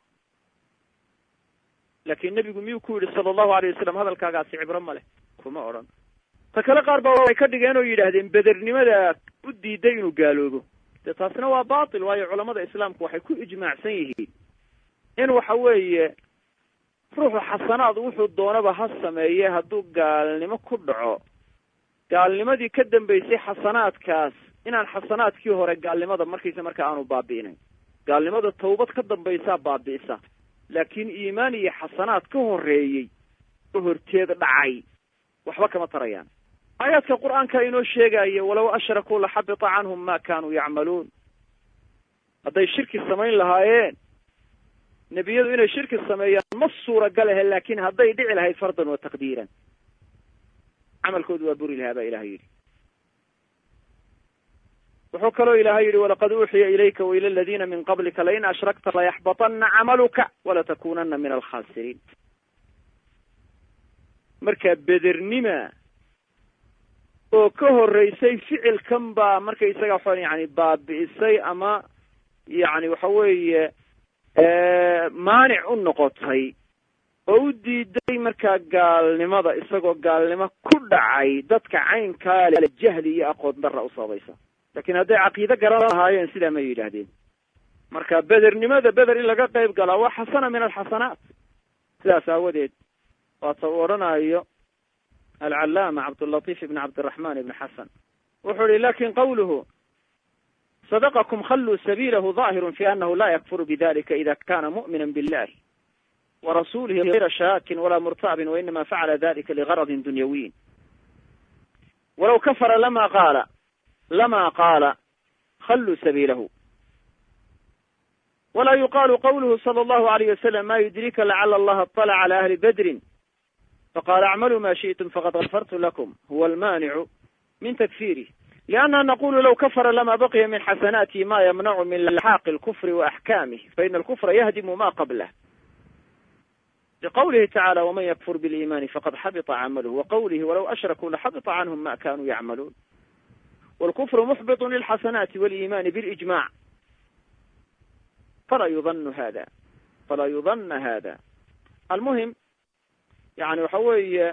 laakin nebigu miyuu ku yidhi sala allahu alayh wasalam hadalkaagaasi cibro male kuma odhan ta kale qaar baa waxay ka dhigeen oo yidhaahdeen bedernimada u diiday inuu gaaloobo dee taasina waa batil waayo culamada islaamku waxay ku ijmaacsan yihiin in waxa weeye ruuxu xasanaad wuxuu doonaba ha sameeye hadduu gaalnimo ku dhaco gaalnimadii ka dambaysay xasanaadkaas inaan xasanaadkii hore gaalnimada markaysa marka aanu baabi'inayn gaalnimada tawbad ka dambaysaa baabi'isa laakiin iimaan iyo xasanaad ka horreeyey oo horteed dhacay waxba kama tarayaan aayaadka qur-aanka inoo sheegaya walow ashrakuu laxabita canhum ma kanuu yacmaluun hadday shirki samayn lahaayeen nebiyadu inay shirki sameeyaan ma suuragal ahe laakin hadday dhici lahayd fardan wa taqdiiran camalkoodu waa buri lahaa baa ilahay yidhi wuxuu kaloo ilahay yidhi walaqad uuxiya ilayka waila aladiina min qablika lain ashrakta layaxbatana camaluka walatakunana min alkhasiriin marka bedernima oo ka horreysay ficilkan baa markaysaga waxaan yani baabi'isay ama yani waxa weeye maanic u noqotay oo u diiday markaa gaalnimada isagoo gaalnimo ku dhacay dadka caynkaa le jahli iyo aqoon darra u sababaysa lakin hadday caqiide garan lahaayeen sidaa may yidhaahdeen marka bedernimada beder in laga qayb galaa waa xasana min alxasanaat sidaas aawadeed waata uu odhanayo alcallaama cabdulatiif ibn cabdiraxman ibn xasan wuxuu ihi lakin qawluhu sadaqakum khalluu sabiilahu ظaahiru fi anahu la yakfuru bidalika ida kana mu'mina billahi warasulihi غayra shaakin wala murtaabin wainama facala dalika ligaradin dunyawiyin walaw kafara lama qaala lama qaala khalluu sabiilahu wala yuqalu qawluhu salى allahu alayh wasalam ma yudrika lacala allaha اطلca cala ahli bedrin faqala acmaluu ma shiئtum faqad gafartu lakum huwa almanicu min takfirih لأnna naqulu low kafara lama baqiya min xasanaatihi ma ymnacu min laxaaqi اlkufri وaxkamih faina alkufra yahdimu ma qablah liqawlihi tacala wman ykfur bilimani faqad xabita camaluh waqawlihi walow ashrakuu laxabita canhum ma kanuu yacmaluun wاlkufru muxbiط lilxasanaati wاlimani bilijmac fala yudanu hada fala yudana hada almuhim yani waxa weeye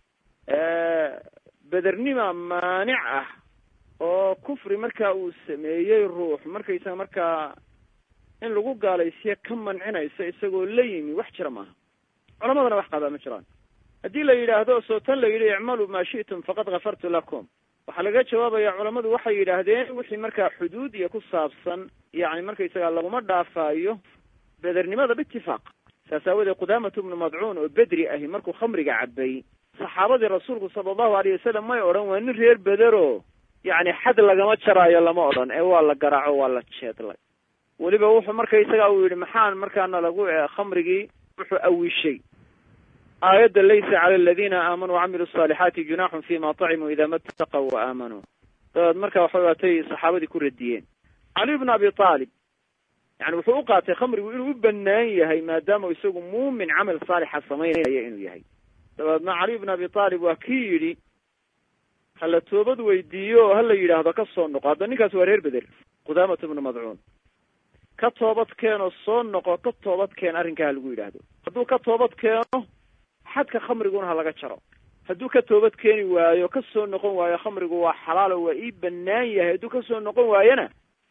bedernima maanic ah oo kufri marka uu sameeyey ruux markaysaga markaa in lagu gaalaysiya ka mancinaysa isagoo la yimi wax jira maaha culamadana wax qabaa ma jiraan haddii la yidhaahdo soo tan la yidhi icmaluu maa shi'tum faqad gafartu lakum waxaa laga jawaabaya culamadu waxay yidhaahdeen wixii markaa xuduud iyo ku saabsan yani markaysaga laguma dhaafaayo bedernimada biitifaaq saas aawadeed qudaamatu bnu madcuun oo bedri ahi markuu khamriga cabay saxaabadii rasuulku sala allahu alayh wasalam may odhan waa nin reer bedero yani xad lagama jaraayo lama odhan ee waa la garaaco waa la jeedlay weliba wuxuu markaysaga uu yidhi maxaan markaana lagu khamrigii wuxuu awishay aayadda laysa cala aladiina aamanuu wacamilu asaalixaati junaaxun fima tacimuu ida mataqaw wa aamanuu dabeed marka waxa waatay saxaabadii ku radiyeen cali bn abi aalib yani wuxuu u qaatay khamrigu inuu u banaan yahay maadaama isagu muumin camal saalixa samaynaya inuu yahay dabeedna cali bn abi aalib waa kii yidhi hala toobad weydiiyo oo hala yidhaahdo ka soo noqo hadda ninkaas waa reer beder qudaamatu bnu madcuun ka toobad keenoo soo noqo ka toobad keen arrinkaa ha lagu yidhaahdo hadduu ka toobad keeno xadka khamriguna ha laga jaro hadduu ka toobad keeni waayo ka soo noqon waayo khamrigu waa xalaalo waa ii banaan yahay hadduu ka soo noqon waayona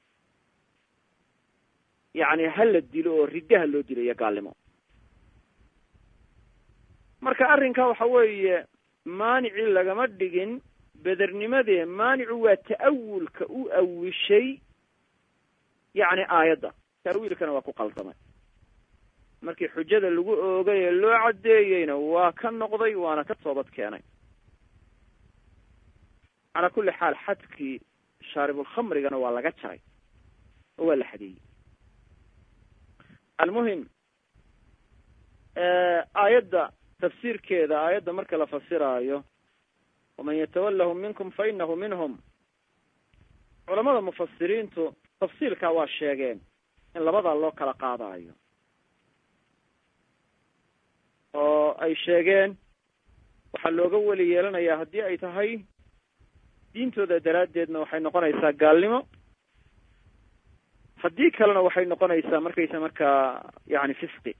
yani ha la dilo oo riddaha loo dilayo gaalnimo marka arrinka waxa weeye maanicii lagama dhigin bedernimadee maanicu waa ta'awulka u awishay yacni aayadda ta'wiilkana waa ku qaldamay markii xujada lagu oogay ee loo caddeeyeyna waa ka noqday waana ka toobad keenay calaa kulli xaal xadkii shaaribulkhamrigana waa laga jaray oo waa la xadeeyey almuhim aayadda tafsiirkeeda aayadda marka la fasiraayo waman yatawallahum minkum fa inahu minhum culamada mufasiriintu tafsiilkaa waa sheegeen in labadaa loo kala qaadaayo oo ay sheegeen waxaa looga weli yeelanayaa haddii ay tahay diintooda daraaddeedna waxay noqonaysaa gaalnimo haddii kalena waxay noqonaysaa markaysa markaa yani fisqi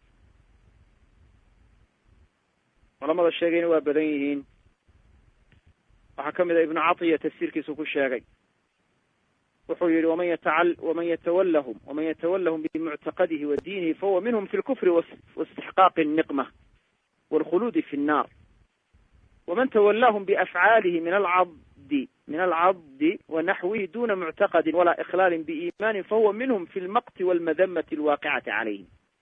culamada sheegayna waa badan yihiin waxaa ka mid a ibnu catiya tafsiirkiisu ku sheegay wuxuu yihi waman yatacal waman yatawallahum waman yatawallahum bimuctaqadihi wa diinihi fahuwa minhum fi lkufri waistixqaaqi الniqma wاlkhuluudi fi الnar waman tawallahum biafcaalihi min alcabdi min alcabdi wanaxwihi duna muctaqadi walaa ikhlaali biiimani fahuwa minhum fi lmaqti walmadamati alwaaqicati calayhim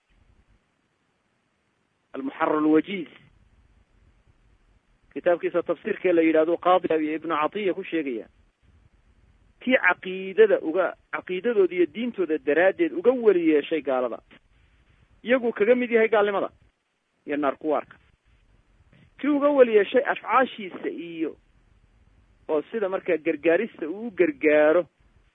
almuxarar lwajiz kitaabkiisa tafsiirkee la yidhahdo qaadi iyo ibnu catiya ku sheegaya kii caqiidada uga caqiidadooda iyo diintooda daraaddeed uga weli yeeshay gaalada iyaguu kaga mid yahay gaalnimada iyo naar kuwaarka kii uga weli yeeshay afcaashiisa iyo oo sida markaa gargaarista uu u gargaaro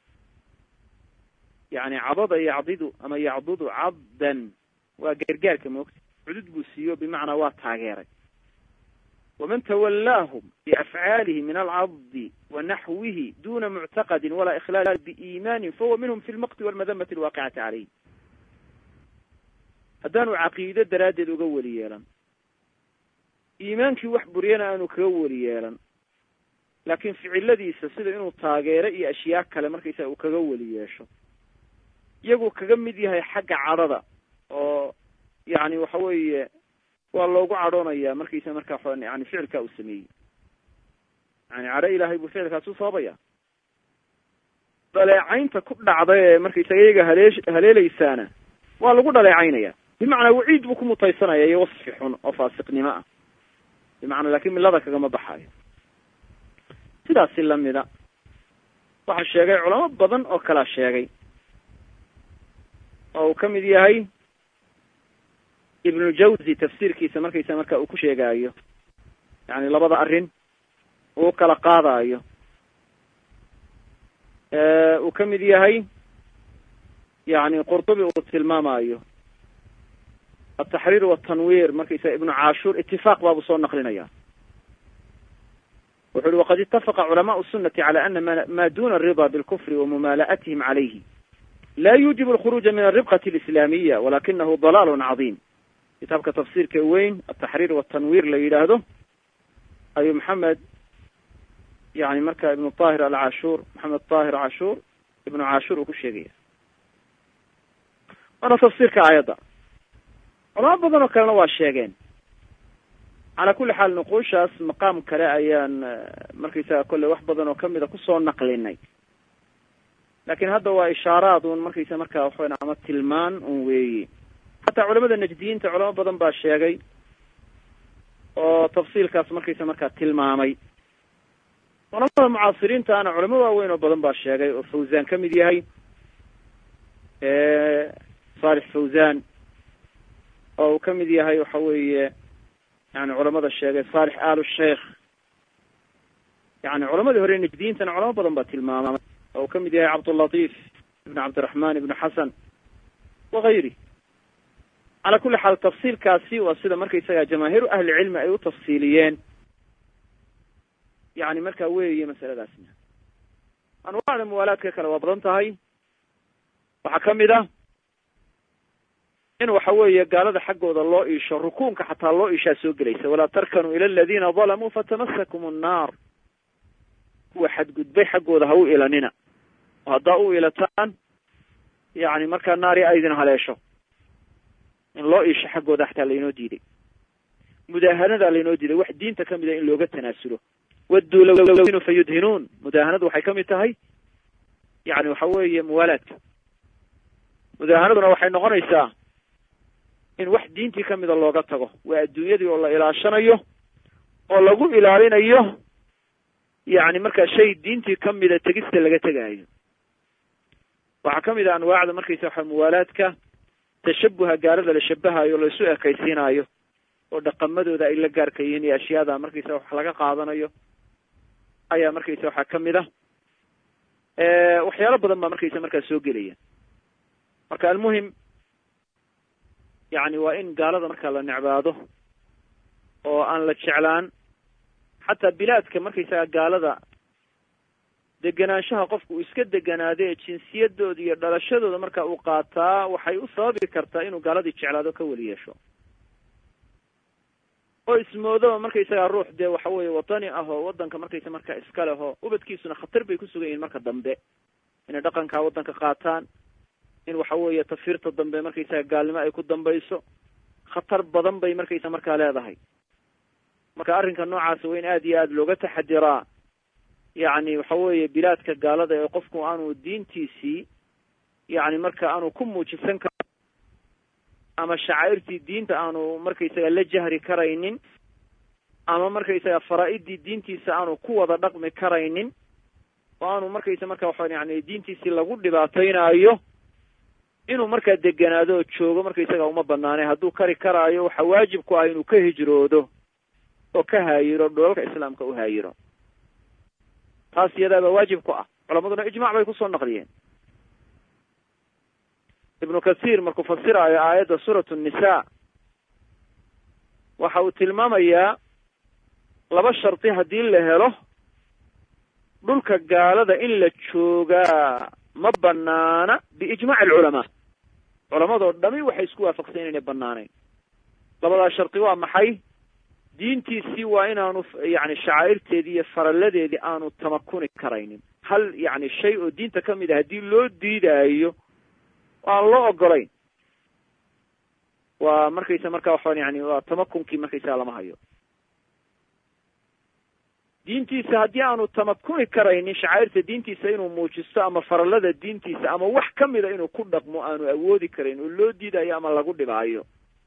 yani cadada yacdidu ama yacdudu caddan waa gargaarka moogta cudud buu siiyo bimacnaa waa taageeray waman tawallaahum biafcaalihi min alcabdi wa naxwihi duna muctaqadin walaa ikhlaal biiimaanin fahuwa minhum fi lmaqti walmadamati alwaaqicati calayh haddaanu caqiido daraaddeed uga weli yeelan iimaankii wax buriyana aanu kaga weli yeelan laakiin ficiladiisa sida inuu taageero iyo ashyaa kale markaysaga uu kaga weli yeesho iyaguu kaga mid yahay xagga cadhada oo yani waxa weeye waa loogu cadhoonaya markaysa markaa yani ficilkaa uu sameeyey yani cadho ilaahay buu ficilkaas u sababaya dhaleecaynta ku dhacda ee markaysaga iyaga halee haleeleysaana waa lagu dhaleecaynaya bimacnaa waciid buu ku mutaysanaya iyo wasfi xun oo faasiqnimo ah bimacnaa lakin milada kagama baxayo sidaasi lamida waxaa sheegay culamo badan oo kalaa sheegay oo uu ka mid yahay ibnu jawzi tafsiirkiisa markaysa marka uu ku sheegaayo yani labada arrin uu kala qaadaayo uu ka mid yahay yani qurtubi uu tilmaamaayo altaxriir waltanwiir markaysa ibnu cashuur itifaaq baabuu soo naqlinaya wuxu uhi waqad itafaqa culamaءu الsunati calى ana ma duna الrida bاlkufri wamumaala'atihim calayhi la yuujib alkhuruuja min alribqati alislaamiya walakinahu dalal cadiim kitaabka tafsiirka weyn altaxriir waltanwiir la yidhaahdo ayuu maxamed yani marka ibnu tahir alcashuur maxamed tahir cashuur ibnu cashuur uu ku sheegaya waana tafsiirka aayadda culamo badan oo kalena waa sheegeen calaa kulli xaal nuquushaas maqaam kale ayaan markaysaga kolley wax badan oo kamida kusoo naqlinay lakin hadda waa ishaaraad un markaysa markaa waxaweyn ama tilmaan un weeyi xataa culamada najdiyiinta culamo badan baa sheegay oo tafsiilkaas markaysa markaa tilmaamay culamada mucaasiriintaana culamo waaweyn oo badan baa sheegay oo fawzan ka mid yahay salix fawzan oo uu ka mid yahay waxa weeye yani culamada sheegay salix alu sheikh yani culamadii hore najdiyiintana culamo badan baa tilmaamay oo uu ka mid yahay cabdulatif ibn cabdiraxman ibnu xasan wagayri calaa kulli xaal tafsiilkaasi waa sida markaysaga jamaahiiru ahli cilmi ay u tafsiiliyeen yani markaa weeye masaladaasna anwaacda muwaalaadka kale waa badan tahay waxaa ka mid ah in waxa weeye gaalada xaggooda loo iisho rukuunka xataa loo iishaa soo gelaysa walaa tarkanuu ila aladina dalamuu fatamasakum annaar kuwa xadgudbay xaggooda ha u ilanina oo haddaa u ilataan yani markaa naari aydin haleesho in loo iisho xaggooda xataa laynoo diiday mudaahanada laynoo diiday wax diinta kamid a in looga tanaasulo wadduu lawinu fa yudhinuun mudaahanadu waxay kamid tahay yani waxa weeye muwaalaadka mudaahanaduna waxay noqonaysaa in wax diintii kamida looga tago waa adduunyadii oo la ilaashanayo oo lagu ilaalinayo yani markaa shay diintii kamida tegista laga tegaayo waxaa kamid a anwaacda markaysa waxa muwaalaadka tashabuha gaalada la shabahayo o laisu ekaysiinayo oo dhaqamadooda ay la gaarka yihiin iyo ashyaada markaysa wax laga qaadanayo ayaa markaysa waxaa kamid ah waxyaalo badan baa markaysa markaa soo gelaya marka almuhim yani waa in gaalada markaa la necbaado oo aan la jeclaan xataa bilaadka markaysaga gaalada degenaanshaha qofku uu iska deganaado ee jinsiyadooda iyo dhalashadooda marka uu qaataa waxay u sababi kartaa inuu gaaladii jeclaado ka weli yeesho oo ismoodaba markaysagaa ruux dee waxa weeye wadani ah oo waddanka markaysa markaa iska leh oo ubadkiisuna khatar bay ku sugan yihiin marka dambe inay dhaqankaa waddanka qaataan in waxa weeye tafiirta dambe markaysaga gaalnimo ay ku dambayso khatar badan bay markaysa markaa leedahay marka arrinka noocaas waa in aada iyo aada looga taxadiraa yacni waxa weeye bilaadka gaalada ee qofku aanu diintiisii yacni marka aanu ku muujisan kar ama shacairtii diinta aanu markaysaga la jahri karaynin ama markaysaga faraa-idii diintiisa aanu ku wada dhaqmi karaynin oo aanu markaysa marka waxa yani diintiisii lagu dhibaataynaayo inuu markaa deganaado oo joogo markaysaga uma banaanay hadduu kari karaayo waxa waajib ku ah inuu ka hijroodo oo ka haayiro dholalka islaamka u haayiro taas iyadaaba waajib ku ah culamaduna ijmac bay kusoo naqliyeen ibnu kathiir markuu fasiraayo aayadda suuratu nnisaa waxa uu tilmaamayaa laba shardi haddii la helo dhulka gaalada in la joogaa ma banaana biijmaci alculamaa culamadoo dhami waxay isku waafaqsan inayna banaanayn labadaa shardi waa maxay diintiisii waa inaanu yani shacaa'irteedii iyo faralladeedii aanu tamakuni karaynin hal yani shay oo diinta ka mid a haddii loo diidaayo aan loo ogolayn waa markaysa marka waxaan yani waa tamakunkii markaysaga lama hayo diintiisa haddii aanu tamakuni karaynin shacairta diintiisa inuu muujisto ama farallada diintiisa ama wax kamida inuu ku dhaqmo aanu awoodi karayn oo loo diidayo ama lagu dhibaayo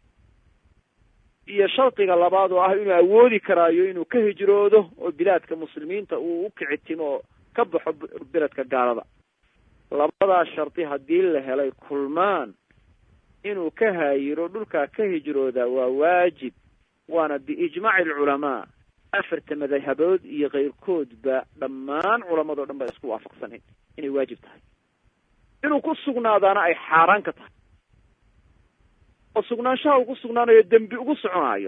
iyo shardiga labaad oo ah inuu awoodi karaayo inuu ka hijroodo oo bilaadka muslimiinta uu ukicitimo oo ka baxo beledka gaalada labadaa shardi haddii la helay kulmaan inuu ka haayiro dhulkaa ka hijrooda waa waajib waana biijmaaci alculamaa afarta madhabood iyo keyrkoodba dhammaan culamadoo dhan ba isku waafaqsanayn inay waajib tahay inuu ku sugnaadaana ay xaaraan ka tahay oo sugnaanshaha uu ku sugnaanayo dembi ugu soconaayo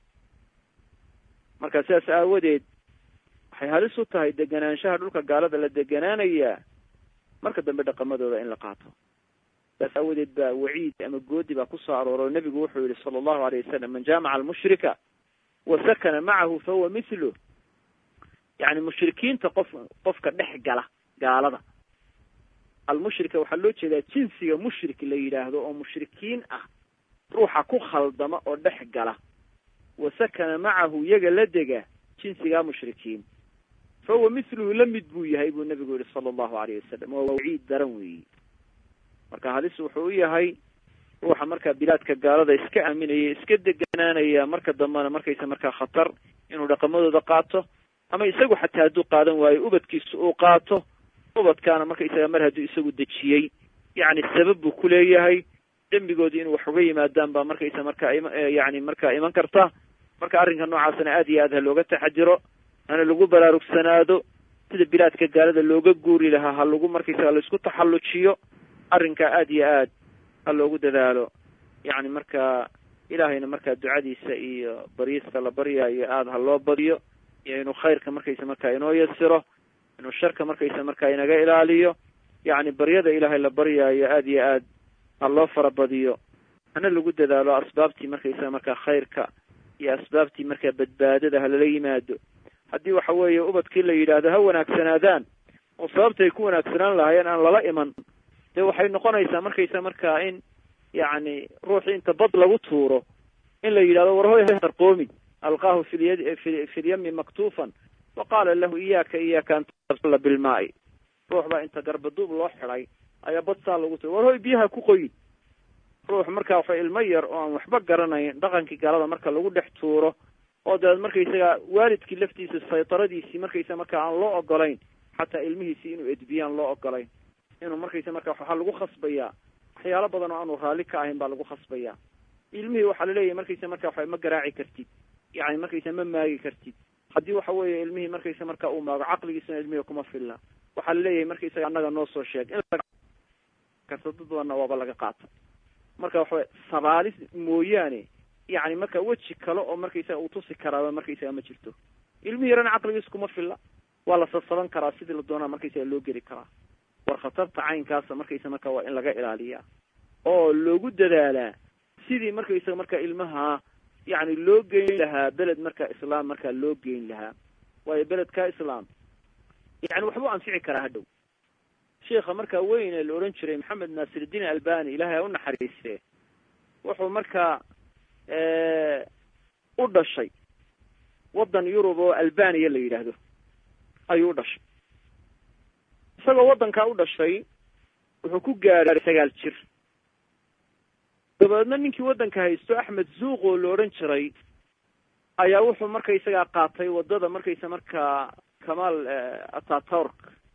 marka sidaas aawadeed waxay halis u tahay deganaanshaha dhulka gaalada la deganaanayaa marka dambe dhaqamadooda in la qaato saas aawadeed baa waciid ama goodi baa kusoo arooro nebigu wuxuu yihi sala allahu alayh wasalam man jaamaca almushrika wa sakana macahu fahuwa mithlu yani mushrikiinta qof qofka dhex gala gaalada almushrika waxaa loo jeedaa jinsiga mushrik la yidhaahdo oo mushrikiin ah ruuxa ku khaldama oo dhex gala wa sakana macahu yaga la dega jinsigaa mushrikiin fa huwa mithluhu la mid buu yahay buu nabigu yihi sala allahu alayh wasalam waa waciid daran weeyi marka halis wuxuu u yahay ruuxa markaa bilaadka gaalada iska aaminaya iska deganaanaya marka dambena markaysa markaa khatar inuu dhaqamadooda qaato ama isagu xataa hadduu qaadan waayo ubadkiisa uu qaato ubadkaana markaysaga mar hadduu isagu dejiyey yacni sabab buu ku leeyahay dembigoodii inuu wax uga yimaadaan baa markaysa markaa yani markaa iman karta marka arrinka noocaasna aad iyo aad ha looga taxadiro hana lagu baraarugsanaado sida bilaadka gaalada looga guuri lahaa ha lagu markaysaga laisku taxallujiyo arrinkaa aad iyo aad ha loogu dadaalo yacni markaa ilaahayna markaa ducadiisa iyo baryista la baryaayo aada ha loo badiyo iyo inuu khayrka markaysa markaa inoo yasiro inuu sharka markaysa markaa inaga ilaaliyo yacni baryada ilaahay la baryaayo aad iyo aad ha loo farabadiyo hana lagu dadaalo asbaabtii markaysaga markaa khayrka iyo asbaabtii markaa badbaadada ha lala yimaado haddii waxa weeye ubadkii la yidhaahdo ha wanaagsanaadaan oo sababta ay ku wanaagsanaan lahaayeen aan lala iman dee waxay noqonaysaa markaysa markaa in yacni ruuxii inta bad lagu tuuro in la yidhahdo war hoy qarqoomin alqaahu filyad fi filyami maktuufan wa qaala lahu iyaaka iyaaka an tabtala bilmaa'i ruux baa inta garbaduub loo xiday ayaa bad saa lagu tuuro war hoy biyaha ku qoyin ruux markaa waxa ilmo yar oo aan waxba garanayn dhaqankii gaalada marka lagu dhex tuuro oo dabeed markaysaga waalidkii laftiisa saytaradiisii markaysa markaa aan loo ogolayn xataa ilmihiisii inuu edbiyaan loo ogolayn inuu markaysa marka waxaa lagu khasbayaa waxyaalo badan oo aanu raalli ka ahayn baa lagu khasbayaa ilmihii waxaa laleeyahay markaysa marka waxa ma garaaci kartid yani markaysa ma maagi kartid haddii waxa weeye ilmihii markaysa marka uu maago caqligiisuna ilmihii kuma filla waxaa laleeyahay markaisaga annaga noo soo sheeg in karta dad badanna waaba laga qaata marka waxaway sabaalis mooyaane yani marka weji kale oo markaisaga uu tusi karaaba markaisaga ma jirto ilmihi yarana caqligiis kuma filla waa la sasaban karaa sidii la doonaa markaisaga loo geli karaa war khatarta caynkaasa markaysa marka waa in laga ilaaliyaa oo loogu dadaalaa sidii markaysaga marka ilmaha yani loo geyn lahaa beled marka islaam markaa loo geyn lahaa waayo beledka islaam yani waxbuu anfici karaa hadhow sheikha markaa weyn ee la odhan jiray maxamed naasirudiin albani ilahay ha u naxariiste wuxuu markaa u dhashay waddan yurub oo albaniya la yidhaahdo ayuu u dhashay isagoo waddankaa u dhashay wuxuu ku gaadhay sagaal jir dabeedna ninkii waddanka haysto axmed zuuq oo la odhan jiray ayaa wuxuu markaysagaa qaatay waddada markaysa markaa kamaal ataturk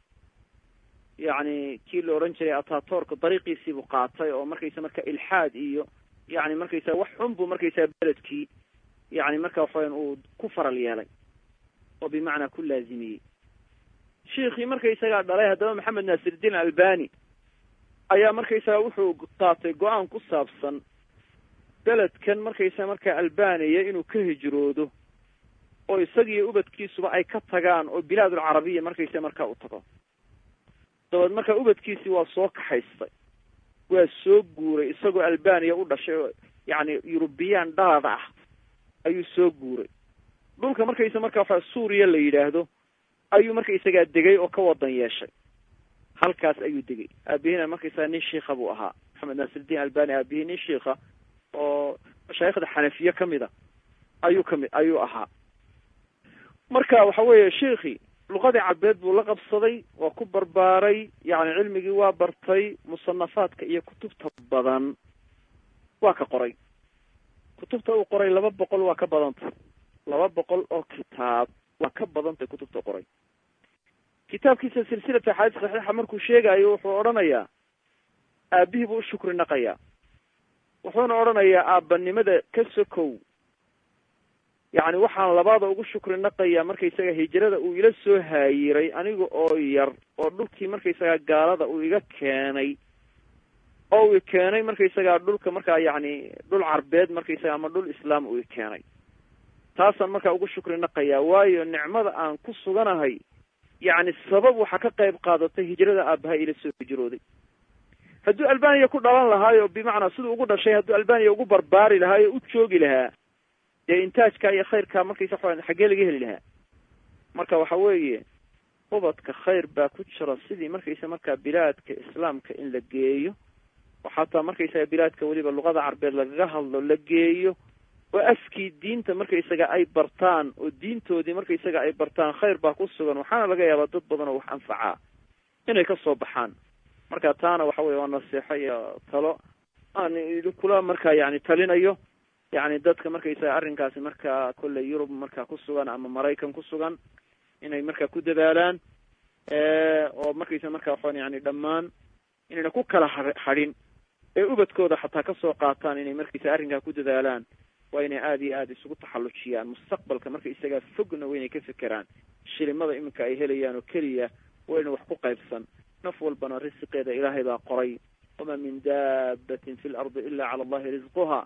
yacni kii la odhan jiray ataturk dariiqiisiibuu qaatay oo markaysa marka ilxaad iyo yani markaysaa wax xun buu markaysaa beledkii yani marka waxaweyan uu ku faral yeelay oo bimacnaa ku laazimiyey shiikhii markaysagaa dhalay haddaba maxamed naasirudiin albani ayaa markaysaga wuxuu qaatay go-aan ku saabsan beledkan markaysaga markaa albaniya inuu ka hijroodo oo isagiiyo ubadkiisuba ay ka tagaan oo bilaadul carabiya markaysa markaa u tago dabeed markaa ubadkiisii waa soo kaxaystay waa soo guuray isagoo albaniya u dhashay oo yacni yurubiyaan dhaada ah ayuu soo guuray dhulka markaysa markaa waxa suuriya la yidhaahdo ayuu markaysagaa degay oo ka wadan yeeshay halkaas ayuu degay aabihina markaysaga nin shiikha buu ahaa maxamed naasirudiin albani aabihii nin shiikha oo mashaayikhda xanafiye kamid a ayuu kamid ayuu ahaa marka waxa weeye shiikhi luqadii cabeed buu la qabsaday waa ku barbaaray yani cilmigii waa bartay musanafaadka iyo kutubta badan waa ka qoray kutubta uu qoray laba boqol waa ka badantay laba boqol oo kitaab waa ka badantay kutubta qoray kitaabkiisa silsilata axaadiis saxiixa markuu sheegayo wuxuu odhanayaa aabihii buu u shukri naqayaa wuxuuna odhanayaa aabbanimada ka sokow yacni waxaan labaada ugu shukri naqayaa markaysaga hijrada uu ila soo haayiray aniga oo yar oo dhulkii markaysaga gaalada uu iga keenay oo uu keenay markaysaga dhulka markaa yacni dhul carbeed markaysaga ama dhul islaam uu keenay taasaan markaa ugu shukri naqayaa waayo nicmada aan ku suganahay yacni sabab waxaa ka qayb qaadatay hijrada aabaha ila soo hijrooday hadduu albaniya ku dhalan lahaayo bimacnaa siduu ugu dhashay hadduu albaniya ugu barbaari lahaayo u joogi lahaa dee intaajka iyo khayrka markaysa waxaa xaggee laga heli lahaa marka waxa weeye ubadka khayr baa ku jira sidii markaysa markaa bilaadka islaamka in la geeyo oo xataa markaysaga bilaadka weliba luqada carbeed lagaga hadlo la geeyo oo afkii diinta markaysaga ay bartaan oo diintoodii markaysaga ay bartaan khayr baa ku sugan waxaana laga yaabaa dad badan oo wax anfacaa inay ka soo baxaan marka taana waxa weye waa naseexo iyo talo aan kula markaa yani talinayo yani dadka markaysaga arrinkaasi markaa kolley yurub markaa ku sugan ama maraykan ku sugan inay markaa ku dadaalaan oo markaysa markaa waxaan yani dhammaan inayna ku kala ha hadhin ee ubadkooda xataa kasoo qaataan inay markaysa arrinkaa ku dadaalaan waa inay aada iyo aada isugu taxallujiyaan mustaqbalka marka isagaa fogna waa inay ka fekeraan shilimada iminka ay helayaan oo keliya waa ina wax ku qaybsan naf walbana risiqeeda ilaahay baa qoray wamaa min daabatin fi lardi ila cala allahi risquha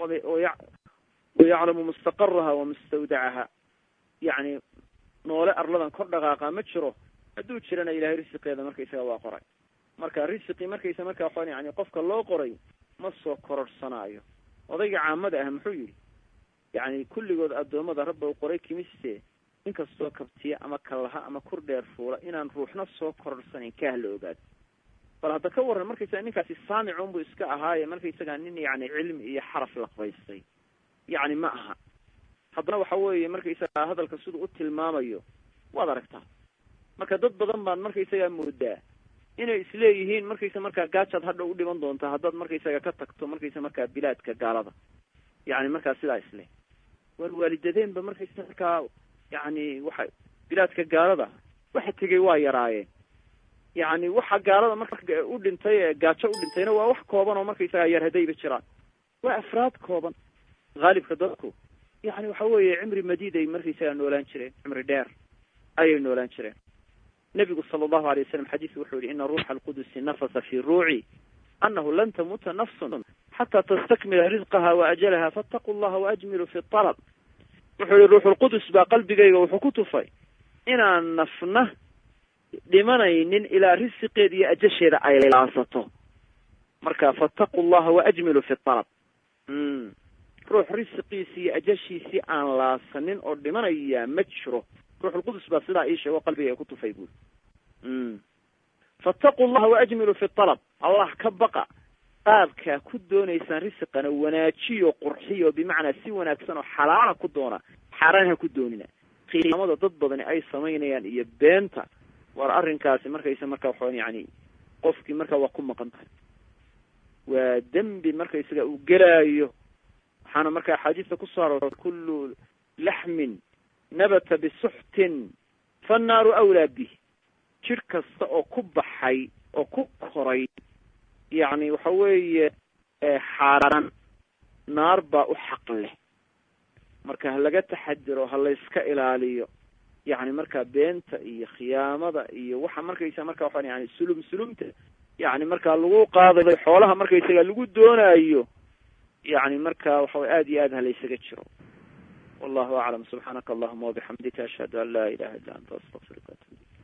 wayaclamu mustaqaraha wamustawdacaha yacni noole arladan kor dhaqaaqa ma jiro hadduu jirana ilahay risiqeeda markaysaga waa qoray marka risiqii markaysa marka waxaan yani qofka loo qoray ma soo kororhsanaayo odayga caamada ah muxuu yidhi yacni kulligood addoommada rabba u qoray kimiste inkastoo kabtiya ama kallaha ama kur dheer fuula inaan ruuxna soo kororhsanayn kaah la ogaado bal hadda ka warran markaysaga ninkaasi saamicun buu iska ahaaye markaysaga nin yacni cilmi iyo xaraf laqbaystay yacni ma aha haddana waxa weeye markaysaga hadalka siduu u tilmaamayo waad aragtaa marka dad badan baan markaysaga moodaa inay isleeyihiin markaysa markaa gaajaad hadha u dhiman doonta haddaad markaysaga ka tagto markaysa markaa bilaadka gaalada yacni markaa sidaa isle waar waalidadeenba markaysa markaa yacni waxa bilaadka gaalada waxa tegay waa yaraayeen yacni waxa gaalada marka u dhintay ee gaajo u dhintayna waa wax kooban oo markaysagaa yar haddayba jiraan waa afraad kooban haalibka dadku yacni waxa weeye cimri madiid ay markaysagaa noolaan jireen cimri dheer ayay noolaan jireen nebigu sala allahu alay wasalam xadiisu wuxuu yihi ina ruuxa alqudusi nafasa fi ruuci anahu lan tamuuta nafsun xataa tastakmila risqaha wa ajalaha faataquu llaha waajmilu fi alab wuxuu yihi ruuxulqudus baa qalbigayga wuxuu ku tufay inaan nafna dhimanaynin ilaa risiqeeda iyo ajasheeda ay laasato marka faataquu llaha waajmilu fi alab ruux risiqiisii iyo ajashiisii aan laasanin oo dhimanaya ma jiro ruuxulqudus baa sidaa ii sheego qalbigayga ku tufay buuri faataquu llaha waajmilu fi alab allah ka baqa qaabkaa ku doonaysaan risiqana wanaajiyo qurxiyo bimacnaa si wanaagsan oo xalaala ku doona xaaraan ha ku doonina qiyaamada dad badani ay samaynayaan iyo beenta war arrinkaasi markaysa markaa waxaan yani qofkii markaa waa ku maqan tahay waa dembi markaysaga uu gelaayo waxaana marka axaadiista kusoo aroortay kullu laxmin nabata bisuxtin fannaaru awlaa bih jir kasta oo ku baxay oo ku koray yacni waxa weeye xaaraan naar baa u xaq leh marka ha laga taxadiro ha layska ilaaliyo yacni markaa beenta iyo khiyaamada iyo waxa markaysa marka waxaan yani sulum sulumta yacni markaa lagu qaadayo xoolaha markaysaga lagu doonaayo yacni marka waxaway aada iyo aad ha laysaga jiro wallahu aclam subxaanaka allahuma wabixamdika ashhadu an laa ilaha illa anta astaqfiruka atub